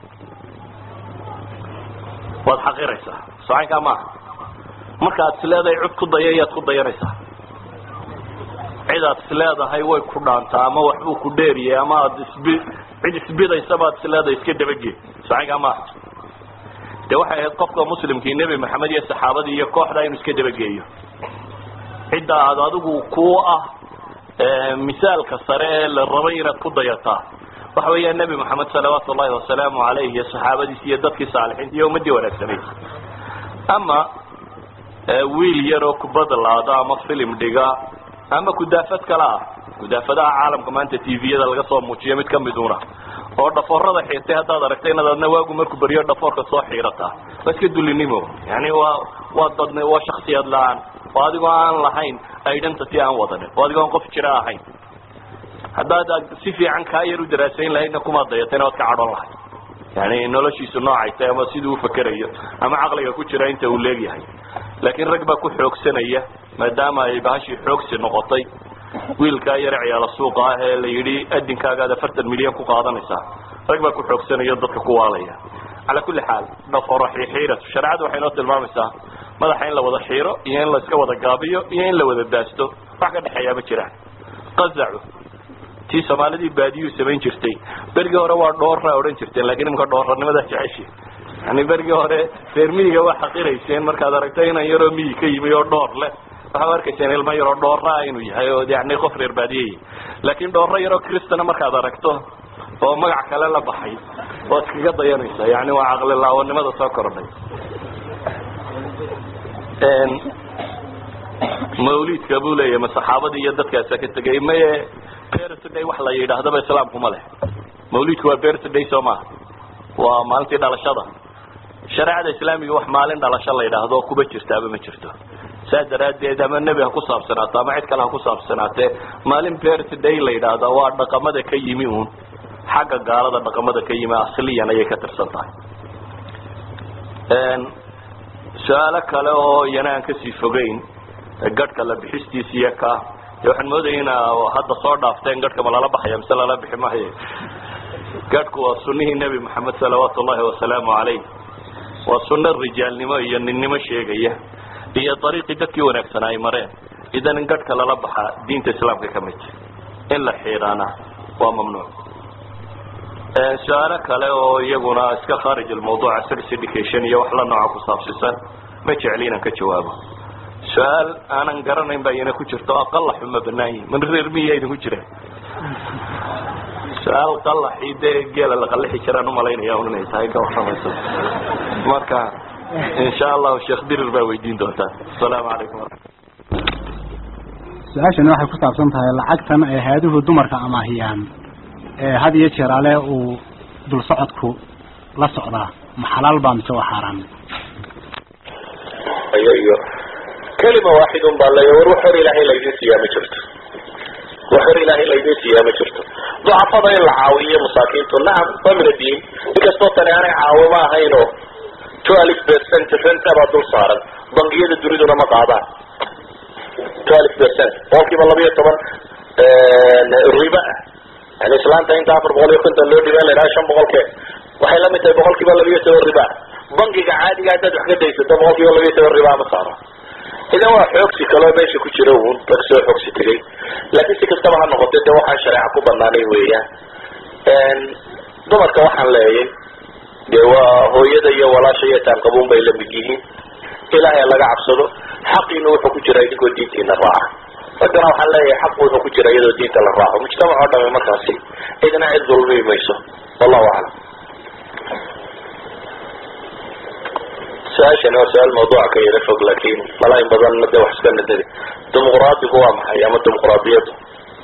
waad xaqiraysaa socaynkaa maaha marka ad is leedahay cud ku daya yaad ku dayanaysaa cid aad is leedahay way ku dhaantaa ama waxbuu ku dheeriyay ama aad isbi cid isbidaysabaad is leedahay iska dabagee socaynkaa maaha de waxay ahayd qofka muslimkii nebi maxamed iyo saxaabadii iyo kooxda inuu iska dabageeyo cidda aad adigu ku ah misaalka sare ee la rabay inaad ku dayataa waxa weeyaa nebi moxamed salawaatu ullahi wasalaamu alayh iyo saxaabadiisi iyo dadkii saalixiinta iyo ummadii wanaagsanayd ama wiil yaroo kubada laada ama filim dhiga ama kudaafad kale ah kudaafadaha caalamka maanta tviyada laga soo muujiyo mid kamiduna oo dhafoorada xiirtay haddaad aragta inaad adna waagu markuu beriyo dhafoorka soo xiirataa waa iska dulinimo yani waa waa dad waa shaksiyad la-aan oo adigoo aan lahayn identity aan wadanin oo adigoo aan qof jira ahayn haddaad si fiican kaa yar u daraasayn lahaydna kumaad dayatayna waad ka cadhon lahayd yani noloshiisu noocay tahay ama siduu ufakerayo ama caqliga ku jira inta uu leegyahay laakiin rag baa ku xoogsanaya maadaama ay bahashii xoogsi noqotay wiilkaa yare ciyaalo suuqa ah ee la yidhi adinkaagaad afartan milyan ku qaadanaysaa rag baa ku xoogsanayo dadka ku waalaya calaa kulli xaal dhaforo xiixiiratu shareecadu waxay noo tilmaamaysaa madaxa in la wada xiiro iyo in la iska wada gaabiyo iyo in la wada daasto wax ka dhexeeyaa ma jiraan qazacu tii soomaalidii baadiyuu samayn jirtay berigii hore waa dhoora odhan jirteen lakin imika dhooranimada jeceshi yani berigii hore reer miyiga waa xaqirayseen markaad aragto inan yaroo miyi ka yimi oo dhoor leh waxaa arkayseen ilmo yaroo dhooraa inuu yahay oo yani qof reer baadiyey laakin dhooro yaroo cristana markaad aragto oo magac kale la baxay waad iskaga dayanaysa yani waa caqli laawanimada soo kordhay mawlidka buu leeyahay ma saxaabadii iyo dadkaasa ka tegay maye birthday wax la yidhaahdaba islaamku ma leh mawlidku waa birthday soo maha waa maalintii dhalashada shareecada islaamiga wax maalin dhalasho la yidhaahdo kuba jirtaaba ma jirto saas daraaddeed ama nebi ha ku saabsanaato ama cid kale ha ku saabsanaatee maalin birthday la yidhaahda waa dhaqamada ka yimi uun xagga gaalada dhaqamada ka yimi asliyan ayay ka tirsan tahay su-aalo kale oo iyana aan kasii fogeyn gadhka la bixistiisiiyo ka de waxaan moodaya ina hadda soo dhaafteen gadhka ma lala baxaya mise lala bixi maayo gadhku waa sunihii nebi moxamed salawaatu ullahi wasalaamu calayh waa sunno rijaalnimo iyo ninnimo sheegaya iyo dariiqii dadkii wanaagsanaa ay mareen idan in gadhka lala baxaa diinta islaamka ka mid in la xiidhaana waa mamnuuc su-aalo kale oo iyaguna iska khaarij almawduuca sex education iyo wax la nooca ku saabsisan ma jecli inaan ka jawaabo su-aal aanan garanayn baa iyana ku jirto oo qalaxu ma banaan yihin man reer miya idinku jiraan su-aal qalaxii dee geela la qalixi jiraan umalaynaya un inay tahay ka warramayso marka insha allahu sheekh dirir baa weydiin doontaa asalaamu calaykum su-aashani waxay ku saabsan tahay lacagtan ay hay-aduhu dumarka amaahiyaan ee had iyo jeer ale uu dul socodku la socdaa ma xalaal baa mise waa xaaraan iyo iyo kelima waaxidun baa leeya war wax hor ilaahay laydin siiyaa ma jirto wax hor ilaahay laydin siiyaa ma jirto ducafada in la caawiyo masaakiintu nacam waa min addiin inkastoo tani aanay caawimo ahayn oo twelve percent renta baa dul saaran bangiyada duniduna ma qaadaan twelve percent boqolkiiba laba iyo toban riba ah yani islaanta inta afar boqol iyo konton loo dhibaa la idhaha shan boqolkee waxay la mid tahay boqol kiiba laba iyo toban riba bangiga caadiga haddaad wax ka daysato boqol kiiba laba iyo toban riba ma saaro idan waa xoogsi kaloo meesha ku jira uun dad soo xoogsi tegay laakiin si kastaba ha noqote de waxaan shareeca ku banaanay weeyaan dumarka waxaan leeyay dee waa hooyada iyo walaasha iyo taanqabuun bay la mid yihiin ilaahay laga cabsado xaqiina wuxuu ku jira idinkoo diintiina raaca raggana waxaan leeyahay xaqu wuxuu ku jira iyadoo diinta la raaco mujtamac oo dhame markaasi cidna cid dulmi mayso wallahu aclam su-aashani waa su-aal mawduuca ka yara fog laakin mala in badanna de wax iska nadadi dimuqraadigu waa maxay ama dimuqraadiyaddu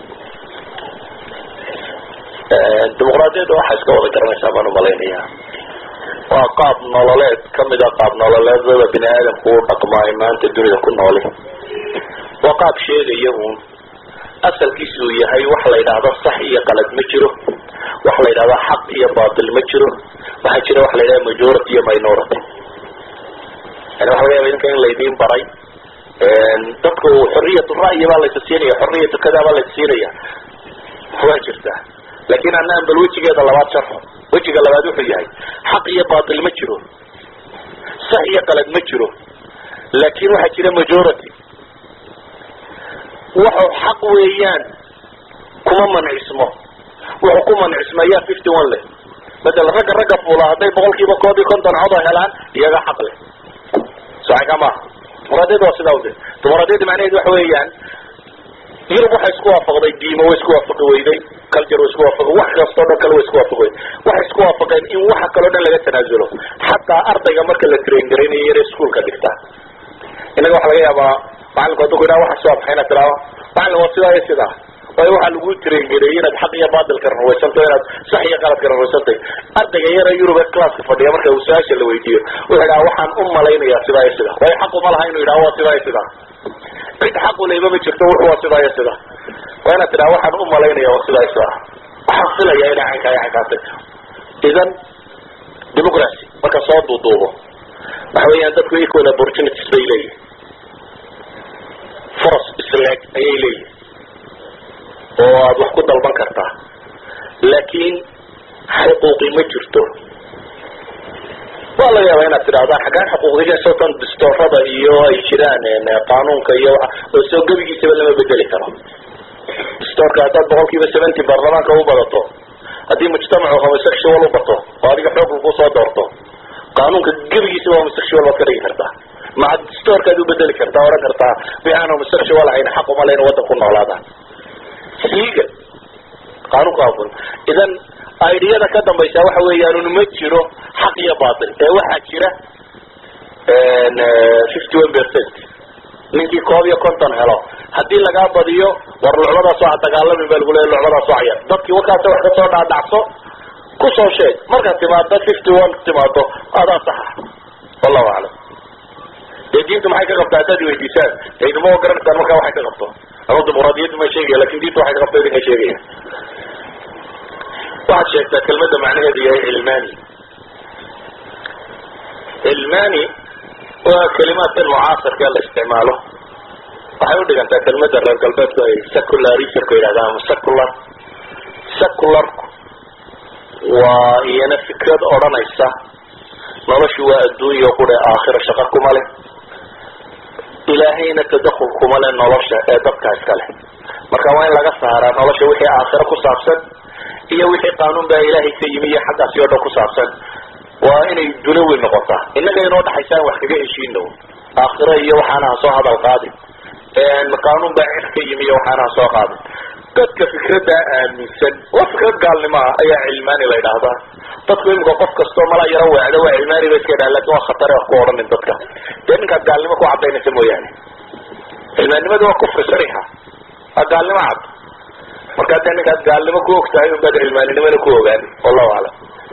dimuqraadiyadda waxaa iska wada garanaysaa baan umalaynaya waa qaab nololeed kamid a qaab nololeedada bini aadamku u dhaqmaa ay maanta dunida ku nooli waa qaab sheegaya uun asalkiisa uu yahay waxa la yidhaahdo sax iyo qalad ma jiro waxa la yidhahdo xaq iyo batil ma jiro waxaa jira waxa la yidhahda majority iyo minority yani waxa laga yaba idinka in laydin baray dadku xoriyat ra'yi baa laysa siinaya xoriyatu kada baa laysa siinaya waa jirtaa lakin anaan bal wejigeeda labaad sharxo wejiga labaad wuxuu yahay xaq iyo batil ma jiro sax iyo qalad ma jiro laakin waxaa jira majority wuxuu xaq weeyaan kuma mancismo wuxuu ku mancismayaa fifty one leh madala ragga ragga fuula hadday boqol kiiba koob iyo konton codo helaan iyaga xaq leh saxika maaha dimuqraadiyadda waa sidaa ude dimuqraadiyadda macnaheedu waxa weeyaan yurub waxay isku waafaqday diimo way isku waafaqi weyday culture way isku waafaqi wax kastoo dhan kale way isku waafaqi weyday waxay isku waafaqeen in waxa kaleo dhan laga tanaazulo xataa ardayga marka la train garaynayo yare iskuolka dhigta innaga waxa laga yaabaa macalinku hadduu ku yidhaha waxa soo baxay inaad tiraado macalin waa sidaa iyo sidaa waayo waxaa lagu train gareeyey inaad xaq iyo batilka rarwaysanto inaad sax iyo qaladka rarwaysantay ardayga yara yurub ee classka fadhiya marka uu su-aasha la weydiiyo wuxuu yidhaha waxaan u malaynayaa sidaa iyo sidaa waayo xaq uma laha inuu yidhaha waa sidaa iyo sidaa cid xaqu leyba ma jirto wuxu waa sidaa iyo sidaa waa inaad tidhaha waxaan u malaynaya waa sidaa iyo sidaa waxaan filaya inay caynkaa iyo caynkaatay idan democracy marka soo duuduubo waxa weeyaan dadku equal opportunities bay leeyihin furas isleeg ayay leeyihin oo aada wax ku dalban kartaa laakiin xuquuqi ma jirto waa laga yaaba inaad tidhahdaan xaggaan xuquuqdiga sotan distoorada iyo ay jiraan qaanuunka iyo oo soo gebigiisaba lama bedeli karo distoorka haddaad boqol kiiba seventy baarlamaanka u badato haddii mujtamacu homosexual u bato oo adiga xoog lagu soo doorto qaanuunka gebigiisaba homosexual baad ka dhigi kartaa maca distoorkaad u bedeli kartaa ohan kartaa wixaan homosexual ahayn xaq uma leyna waddan ku noolaadaan siiga qaanuunka aful idan idiyada ka dambaysa waxa weeyaan ma jiro xaq iyo batil ee waxaa jira fifty one percent ninkii koob iyo konton helo haddii lagaa badiyo war lucbadaas waa dagaalamin baa lagu leeya lucbadaas waa cayar dadkii warkaasa wax kasoo dhaadhacso kusoo sheeg markaad timaado fifty one timaado adaa saxa wallahu aclam dee diintu maxay ka qabtaa haddaad weydiisaan idinma garanaysaan markaa waxay ka qabto ama dimuqraadiyaddu ma sheegaya lakin diintu waxay ka qabto idinka sheegaya waxaad sheegtaa kelmadda macnaheedu yahay cilmani cilmani waa kalimaadkan mucaasirka la isticmaalo waxay udhigantaa kelmada reer galbeedku ay secularismka yidhahdaan ama secular secularku waa iyana fikrad odhanaysa noloshu waa adduunya qura aakhira shaqa kuma leh ilaahayna tadakul kuma leh nolosha ee dadka iska leh marka waa in laga saaraa nolosha wixii aakhiro ku saabsan iyo wixii qaanuun baa ilaahay ka yimi iyo xaggaasi oo dhan ku saabsan waa inay dunawi noqotaa innaga inoo dhaxaysa an wax kaga heshiino aakhiro iyo waxaana ha soo hadal qaadin qaanuun baa cid ka yimi iyo waxaana ha soo qaadin dadka fikraddaa aaminsan waa fikrad gaalnimo ah ayaa cilmaani la yidhaahdaa dadku imika qof kastoo mala yaro weecda waa cilmaani ba iska yidhaha lakin waa khatare wax ku odhanin dadka dee ninkaad gaalnimo ku cadaynaysa mooyaane cilmaannimadu waa kufri sariixa waa gaalnimo cad markaa dee ninkaad gaalnimo ku og tahay unbaad cilmaaninimona ku ogaan wallahu aclam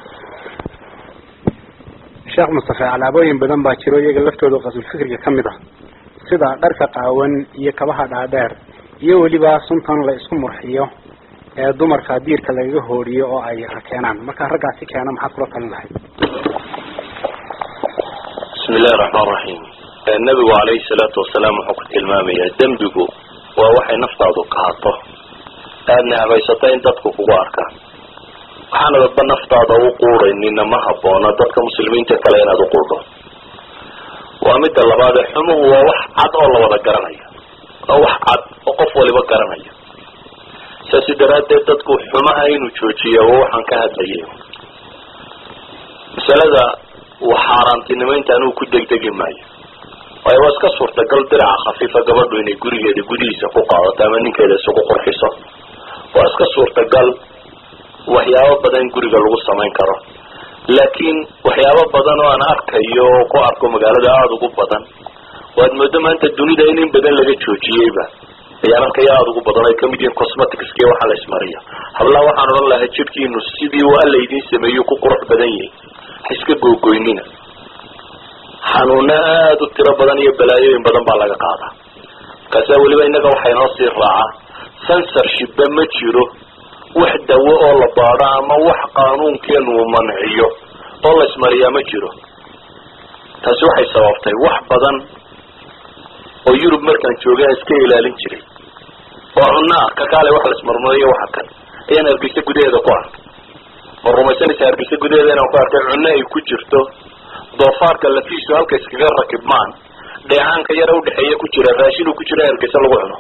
sheekh mustafe alaabooyin badan baa jiro iyaga laftooda qasulfikriga ka mid ah sida dharka qaawan iyo kabaha dhaadheer iyo weliba suntan la isku murxiyo ee dumarka diirka lagaga hooriyo oo ay rakeenaan markaa raggaasi keena maxaad kula talin lahayd bismi illahi raxmaan raxiim nabigu calayhi salaatu wasalaam wuxuu ku tilmaamayaa dembigu waa waxay naftaadu kahato aadna habaysata in dadku kugu arkaan waxaana dadba naftaada u quudhaynina ma habboona dadka muslimiinta kale inaad u quudho waa midda labaad ee xumuhu waa wax cad oo la wada garanayo waa wax cad oo qof waliba garanayo saasi daraaddeed dadku xumaha inuu joojiya waa waxaan ka hadlayay masalada uu xaaraantinimaynta anuu ku degdegi maayo waayo waa iska suurtagal diraca khafiifa gabadhu inay gurigeeda gudihiisa ku qaadato ama ninkeeda isugu qurxiso waa iska suurtagal waxyaabo badan guriga lagu samayn karo laakiin waxyaabo badan oo aan arkayo oo ku arko magaalada aada ugu badan waad moodo maanta dunida in in badan laga joojiyeyba ayaan arkaya aada ugu badan ay kamid yihiin cosmeticski waxa la ismariyo hablaha waxaan odhan lahaa jidhkiinu sidii uu alla idiin sameeyo ku qurux badan yahay ha iska googoynina xanuuna aada u tiro badan iyo balaayooyin badan baa laga qaadaa markaasa weliba innaga waxaa inoo sii raaca censorshipba ma jiro wax dawo oo la baadho ama wax qaanuunkeenu uu manciyo oo la ismariyaa ma jiro taasi waxay sababtay wax badan oo yurub markaan joogay aan iska ilaalin jiray oo cunno ah kakaale wax la ismarmariyo waxa kan ayaan hargeysa gudaheeda ku arkay oo rumaysanaysa hargeysa gudaheeda inaan ku arkay cunno ay ku jirto doofaarka lafiisu halka iskaga rakibmaan dheecaanka yara udhexeeya ku jira raashin uu ku jira hargeysa lagu cuno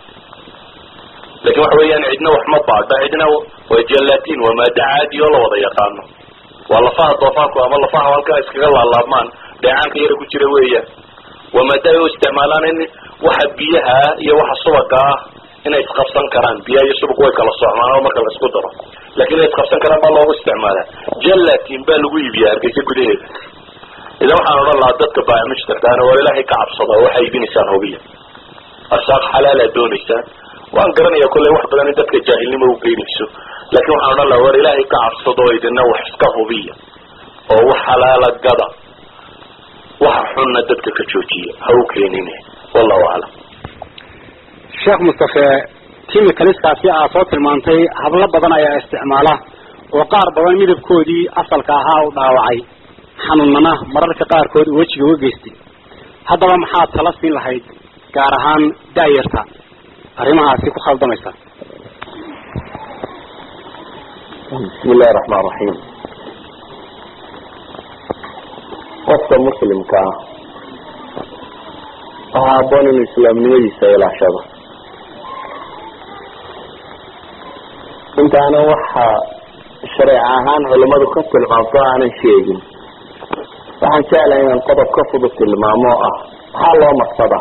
lakin waxa weeyaan cidna wax ma baadho cidna waa jalatin waa maado caadi oo la wada yaqaano waa lafaha doofaarku ama lafaha halkaa iskaga laalaabmaan dheecaanka yara ku jira weeyaan waa maado ay u isticmaalaan in waxa biyaha iyo waxa subaga ah inay isqabsan karaan biyaha iyo subag way kala socmaan oo marka la isku daro lakin inay isqabsan karaan baa loogu isticmaalaa jalatin baa lagu iibiyaa hargeysa gudaheeda idan waxaan odhan lahaa dadka baamijtarkaana waa ilaahay ka cabsada oo waxay iibinaysaan hubiya arsaaq xalaalaad doonaysaan waan garanaya kollay wax badan in dadka jaahilnimo u geynayso laakin waxaan odhan laha war ilaahay ka cabsado idina wax iska hubiya oo wax xalaala gada waxa xunna dadka ka joojiya ha u keenine wallahu aclam sheekh mustafe timicaliskaasi aa soo tilmaantay hablo badan ayaa isticmaala oo qaar badan midabkoodii asalka ahaa u dhaawacay xanuunana mararka qaarkood uu wejiga uga geystay haddaba maxaad tala siin lahayd gaar ahaan daayarta arrimahaasi ku khaldamaysa bismi illahi raxmaan raxiim qofka muslimka ah waxaa haboon inuu islaamnimadiisa ilaashado intaana waxa shareec ahaan culimadu ka tilmaamto aanan sheegin waxaan jeclahay inaan qodob ka fudud tilmaamo oo ah maxaa loo maqsadaa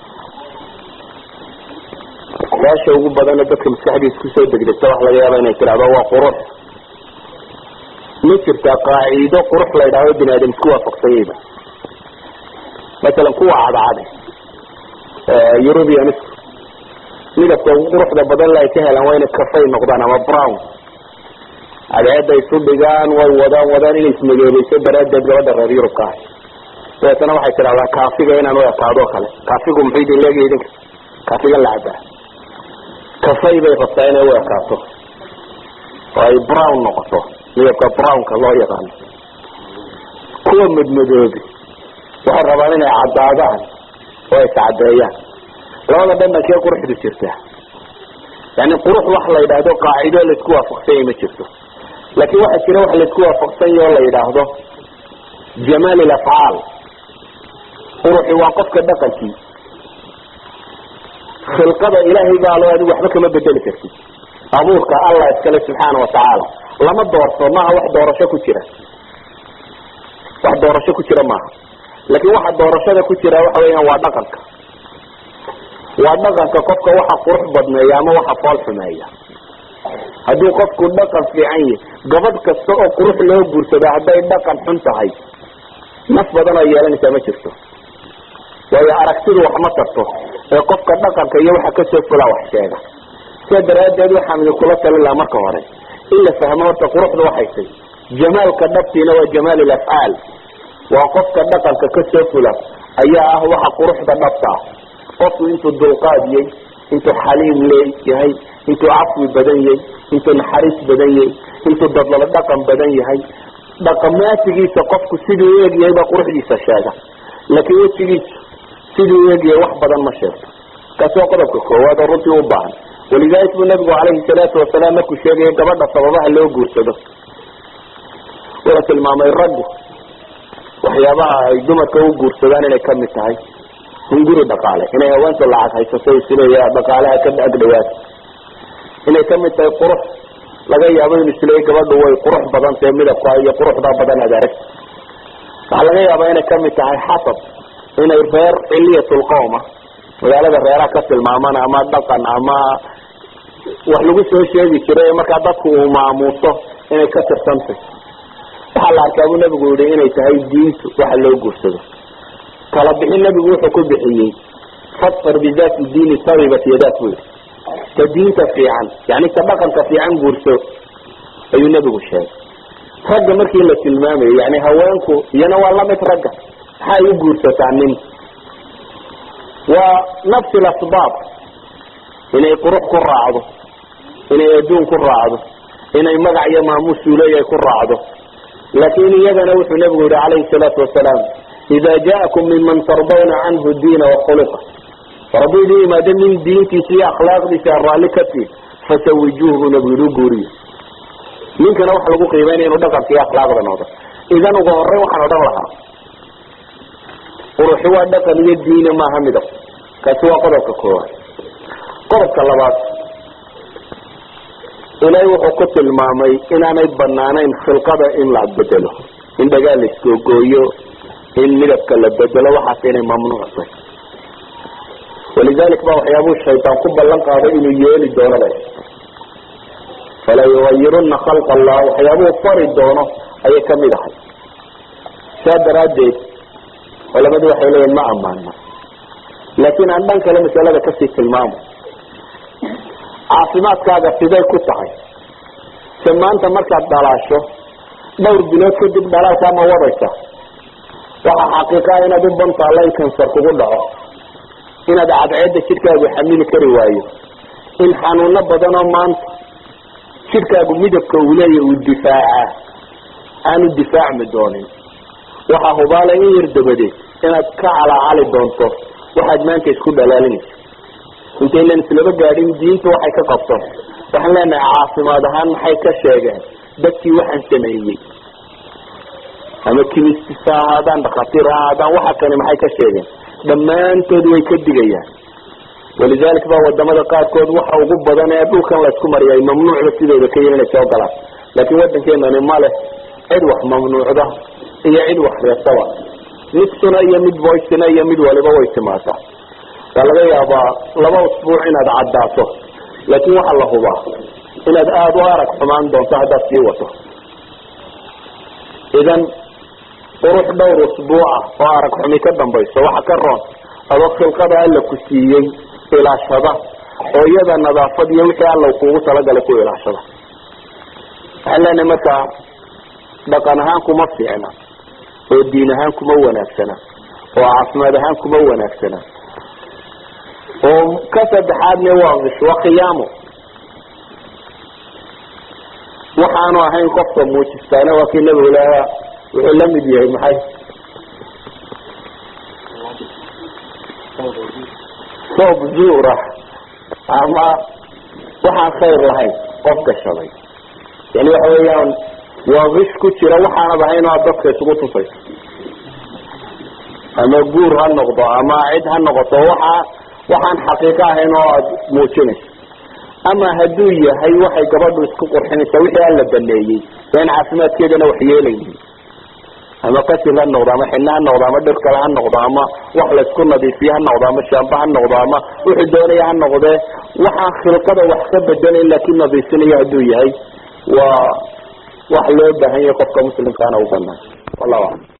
su-aasha ugu badana dadka maskaxdiisa kusoo degdegta wax laga yaaba inay tidhahdo waa qurux ma jirtaa qaaciido qurux la ydhahdo bini aadam isku waafaqsanyayba masalan kuwa cadcade eurubians midabka ugu quruxda badan la ay ka helaan waa inay kafay noqdaan ama brown cadceeda isu dhigaan way wadaan wadaan inay ismadoobeyso daraaddeed gabadha reer yurubka ah dabeetana waxay tidhahdaa kaafiga inaan u ekaado o kale kaafigu muxuu idin leegahay idinka kaafigan la cabaa kafay bay rabtaa inay u ekaato oo ay brown noqoto midabka brownka loo yaqaano kuwa madmadoobi waxay rabaan inay caddaadaan oo ay iscadeeyaan labada dhanankee quruxdu jirta yani qurux wax la yidhaahdo qaacido laisku waafaqsanya ma jirto laakin waxaa jira wax laisku waafaqsanya oo la yidhaahdo jamaal ilafcaal quruxi waa qofka dhaqankii khilqada ilaahay baa loo adigu waxba kama bedeli kartid abuurka allah iskale subxaana watacaala lama doorto maaha wax doorasho ku jira wax doorasho ku jira maaha laakin waxa doorashada ku jira waxa weeyaan waa dhaqanka waa dhaqanka qofka waxa qurux badneeya ama waxa fool xumeeya hadduu qofku dhaqan fiican yahy gabadh kasta oo qurux loo guursado hadday dhaqan xun tahay naf badan oo yeelanaysaa ma jirto waayo aragtidu wax ma tarto ee qofka dhaqanka iyo waxa kasoo fulaa wax sheega sidaa daraaddeed waxaan idinkula talin lahaa marka hore in la fahmo horta quruxda waxay tay jamaalka dhabtiina waa jamaal ilafcaal waa qofka dhaqanka kasoo fula ayaa ah waxa quruxda dhabta ah qofku intuu dulqaadiyey intuu xaliim leeyahay intuu cafwi badan yahay intuu naxariis badan yahay intuu dadlalo dhaqan badan yahay dhaqamaatigiisa qofku siduu u egyahay baa quruxdiisa sheega laakiin wejigiisa siduu u egyahay wax badan ma sheegto kaasi waa qodobka koowaad oo runtii u baahan walidalik buu nabigu calayhi salaatu wasalaam markuu sheegaya gabadha sababaha loo guursado wuxuu tilmaamay raggu waxyaabaha ay dumarka u guursadaan inay kamid tahay hunguri dhaqaale inay haweenta lacag haysato isleeya dhaqaalaha ka agdhawaad inay kamid tahay qurux laga yaabo inu isleeya gabadhu way qurux badan tahe midabka iyo quruxda badan aad aragta waxaa laga yaabaa inay kamid tahay xasab inay reer ciliyatulqowma magaalada reeraha ka tilmaaman ama dhaqan ama wax lagu soo sheegi jiray markaa dadku uu maamuuso inay ka tirsantay waxaa la arkaa buu nabigu yihi inay tahay diintu waxa loo guursado kala bixin nabigu wuxuu ku bixiyey fadfar bidaati diini taribat yadaat buu yihi ta diinta fiican yani ta dhaqanka fiican guurso ayuu nabigu sheegay ragga markii la tilmaamayo yani haweenku iyana waa lamid ragga maxay u guursataa nin waa nafsi lasbaab inay qurux ku raacdo inay adduun ku raacdo inay magac iyo maamuusuu leeyahay ku raacdo laakin iyagana wuxuu nabigu yihi calayhi salaatu wasalaam ida jaakum minman tardawna canhu diina wakhuluqa war hadduu idin yimaado nin diintiisa iyo akhlaaqdiisa a raalli ka tiin fasawijuuhu buu nabigu yihi u guuriyo ninkana waxa lagu qiimeynaya inuu dhaqanka iyo akhlaaqda noqdo idan uga horey waxaan odhan lahaa quruxi waa dhaqan iyo diina maaha midab kaasi waa qodobka koowaad qodobka labaad ilaahay wuxuu ku tilmaamay inaanay banaanayn khilqada in la bedelo in dhagaa la isgoogooyo in midabka la bedelo waxaas inay mamnuuctay walidalik ba waxyaabuu shaytaan ku ballan qaaday inuu yeeli doono ba fala yugayiruna khalqa allah waxyaabuu fari doono ayay kamid ahay saa daraaddeed culamadu waxay leeyihin ma amaana laakiin aan dhan kale masalada kasii tilmaamo caafimaadkaaga siday ku tahay se maanta markaad dhalaasho dhowr bilood kadib dhalaalkaa ma wadaysa waxaa xaqiiqaa inaad u bantaalla in kansar kugu dhaco inaad cadceedda jidhkaagu xamili kari waayo in xanuuno badan oo maanta jidhkaagu midabka uu leeya uu difaacaa aanu difaacmi doonin waxaa hubaala in yar dabadeed inaad ka calaacali doonto waxaad maanta isku dhalaalinaysa intaynan islaba gaadhin diinta waxay ka qabto waxaan leenahay caafimaad ahaan maxay ka sheegeen dadkii waxaan sameeyey ama kimistis ha ahaadaan dhakhaatiir ha ahaadaan waxa kani maxay ka sheegeen dhammaantood way ka digayaan walidalik ba wadamada qaarkood waxa ugu badan ee dhulkan laysku mariyay mamnuucda sidooda ka yihi inay soo galaan laakiin waddankeenani ma leh cid wax mamnuucda iyo cid wax reebtaba mid suna iyo mid voicina iyo mid waliba way timaadaa waa laga yaabaa laba usbuuc inaad caddaato laakiin waxaa la hubaa inaad aada u arag xumaan doonto haddaad sii wato idan qurux dhowr usbuuca oo arag xumi ka dambayso waxa ka roon adoo khilqada alla ku siiyey ilaashada oo iyada nadaafad iyo wixii alla kuugu talagalay ku ilaashada waxaan leenahay markaa dhaqan ahaan kuma fiicna oo diin ahaan kuma wanaagsana oo caafimaad ahaan kuma wanaagsana oo ka saddexaadne waa gish waa khiyaamo waxaanu ahayn qofka muujistaana waa kii nabigu lahaa wuxuu la mid yahay maxay soob zuura ama waxaan khayr lahayn qof gashaday yani waxa weeyaan waa gish ku jira waxaanad ahayn oo aad dadka isugu tusayso ama guur ha noqdo ama cid ha noqoto waxa waxaan xaqiiqo ahayn oo aada muujinayso ama hadduu yahay waxay gabadhu isku qurxinaysaa wixii aan la baneeyey een caafimaadkeedana wax yeelaynin ama qasil ha noqdo ama xinno ha noqdo ama dhir kale ha noqdo ama wax laysku nadiifiye ha noqdo ama shaamba ha noqdo ama wuxuu doonaya ha noqdee waxaan khilqada wax ka bedelayn laakiin nadiifinayo hadduu yahay waa wax loo baahan yahay qofka muslimkaana u banaan wallahu aclam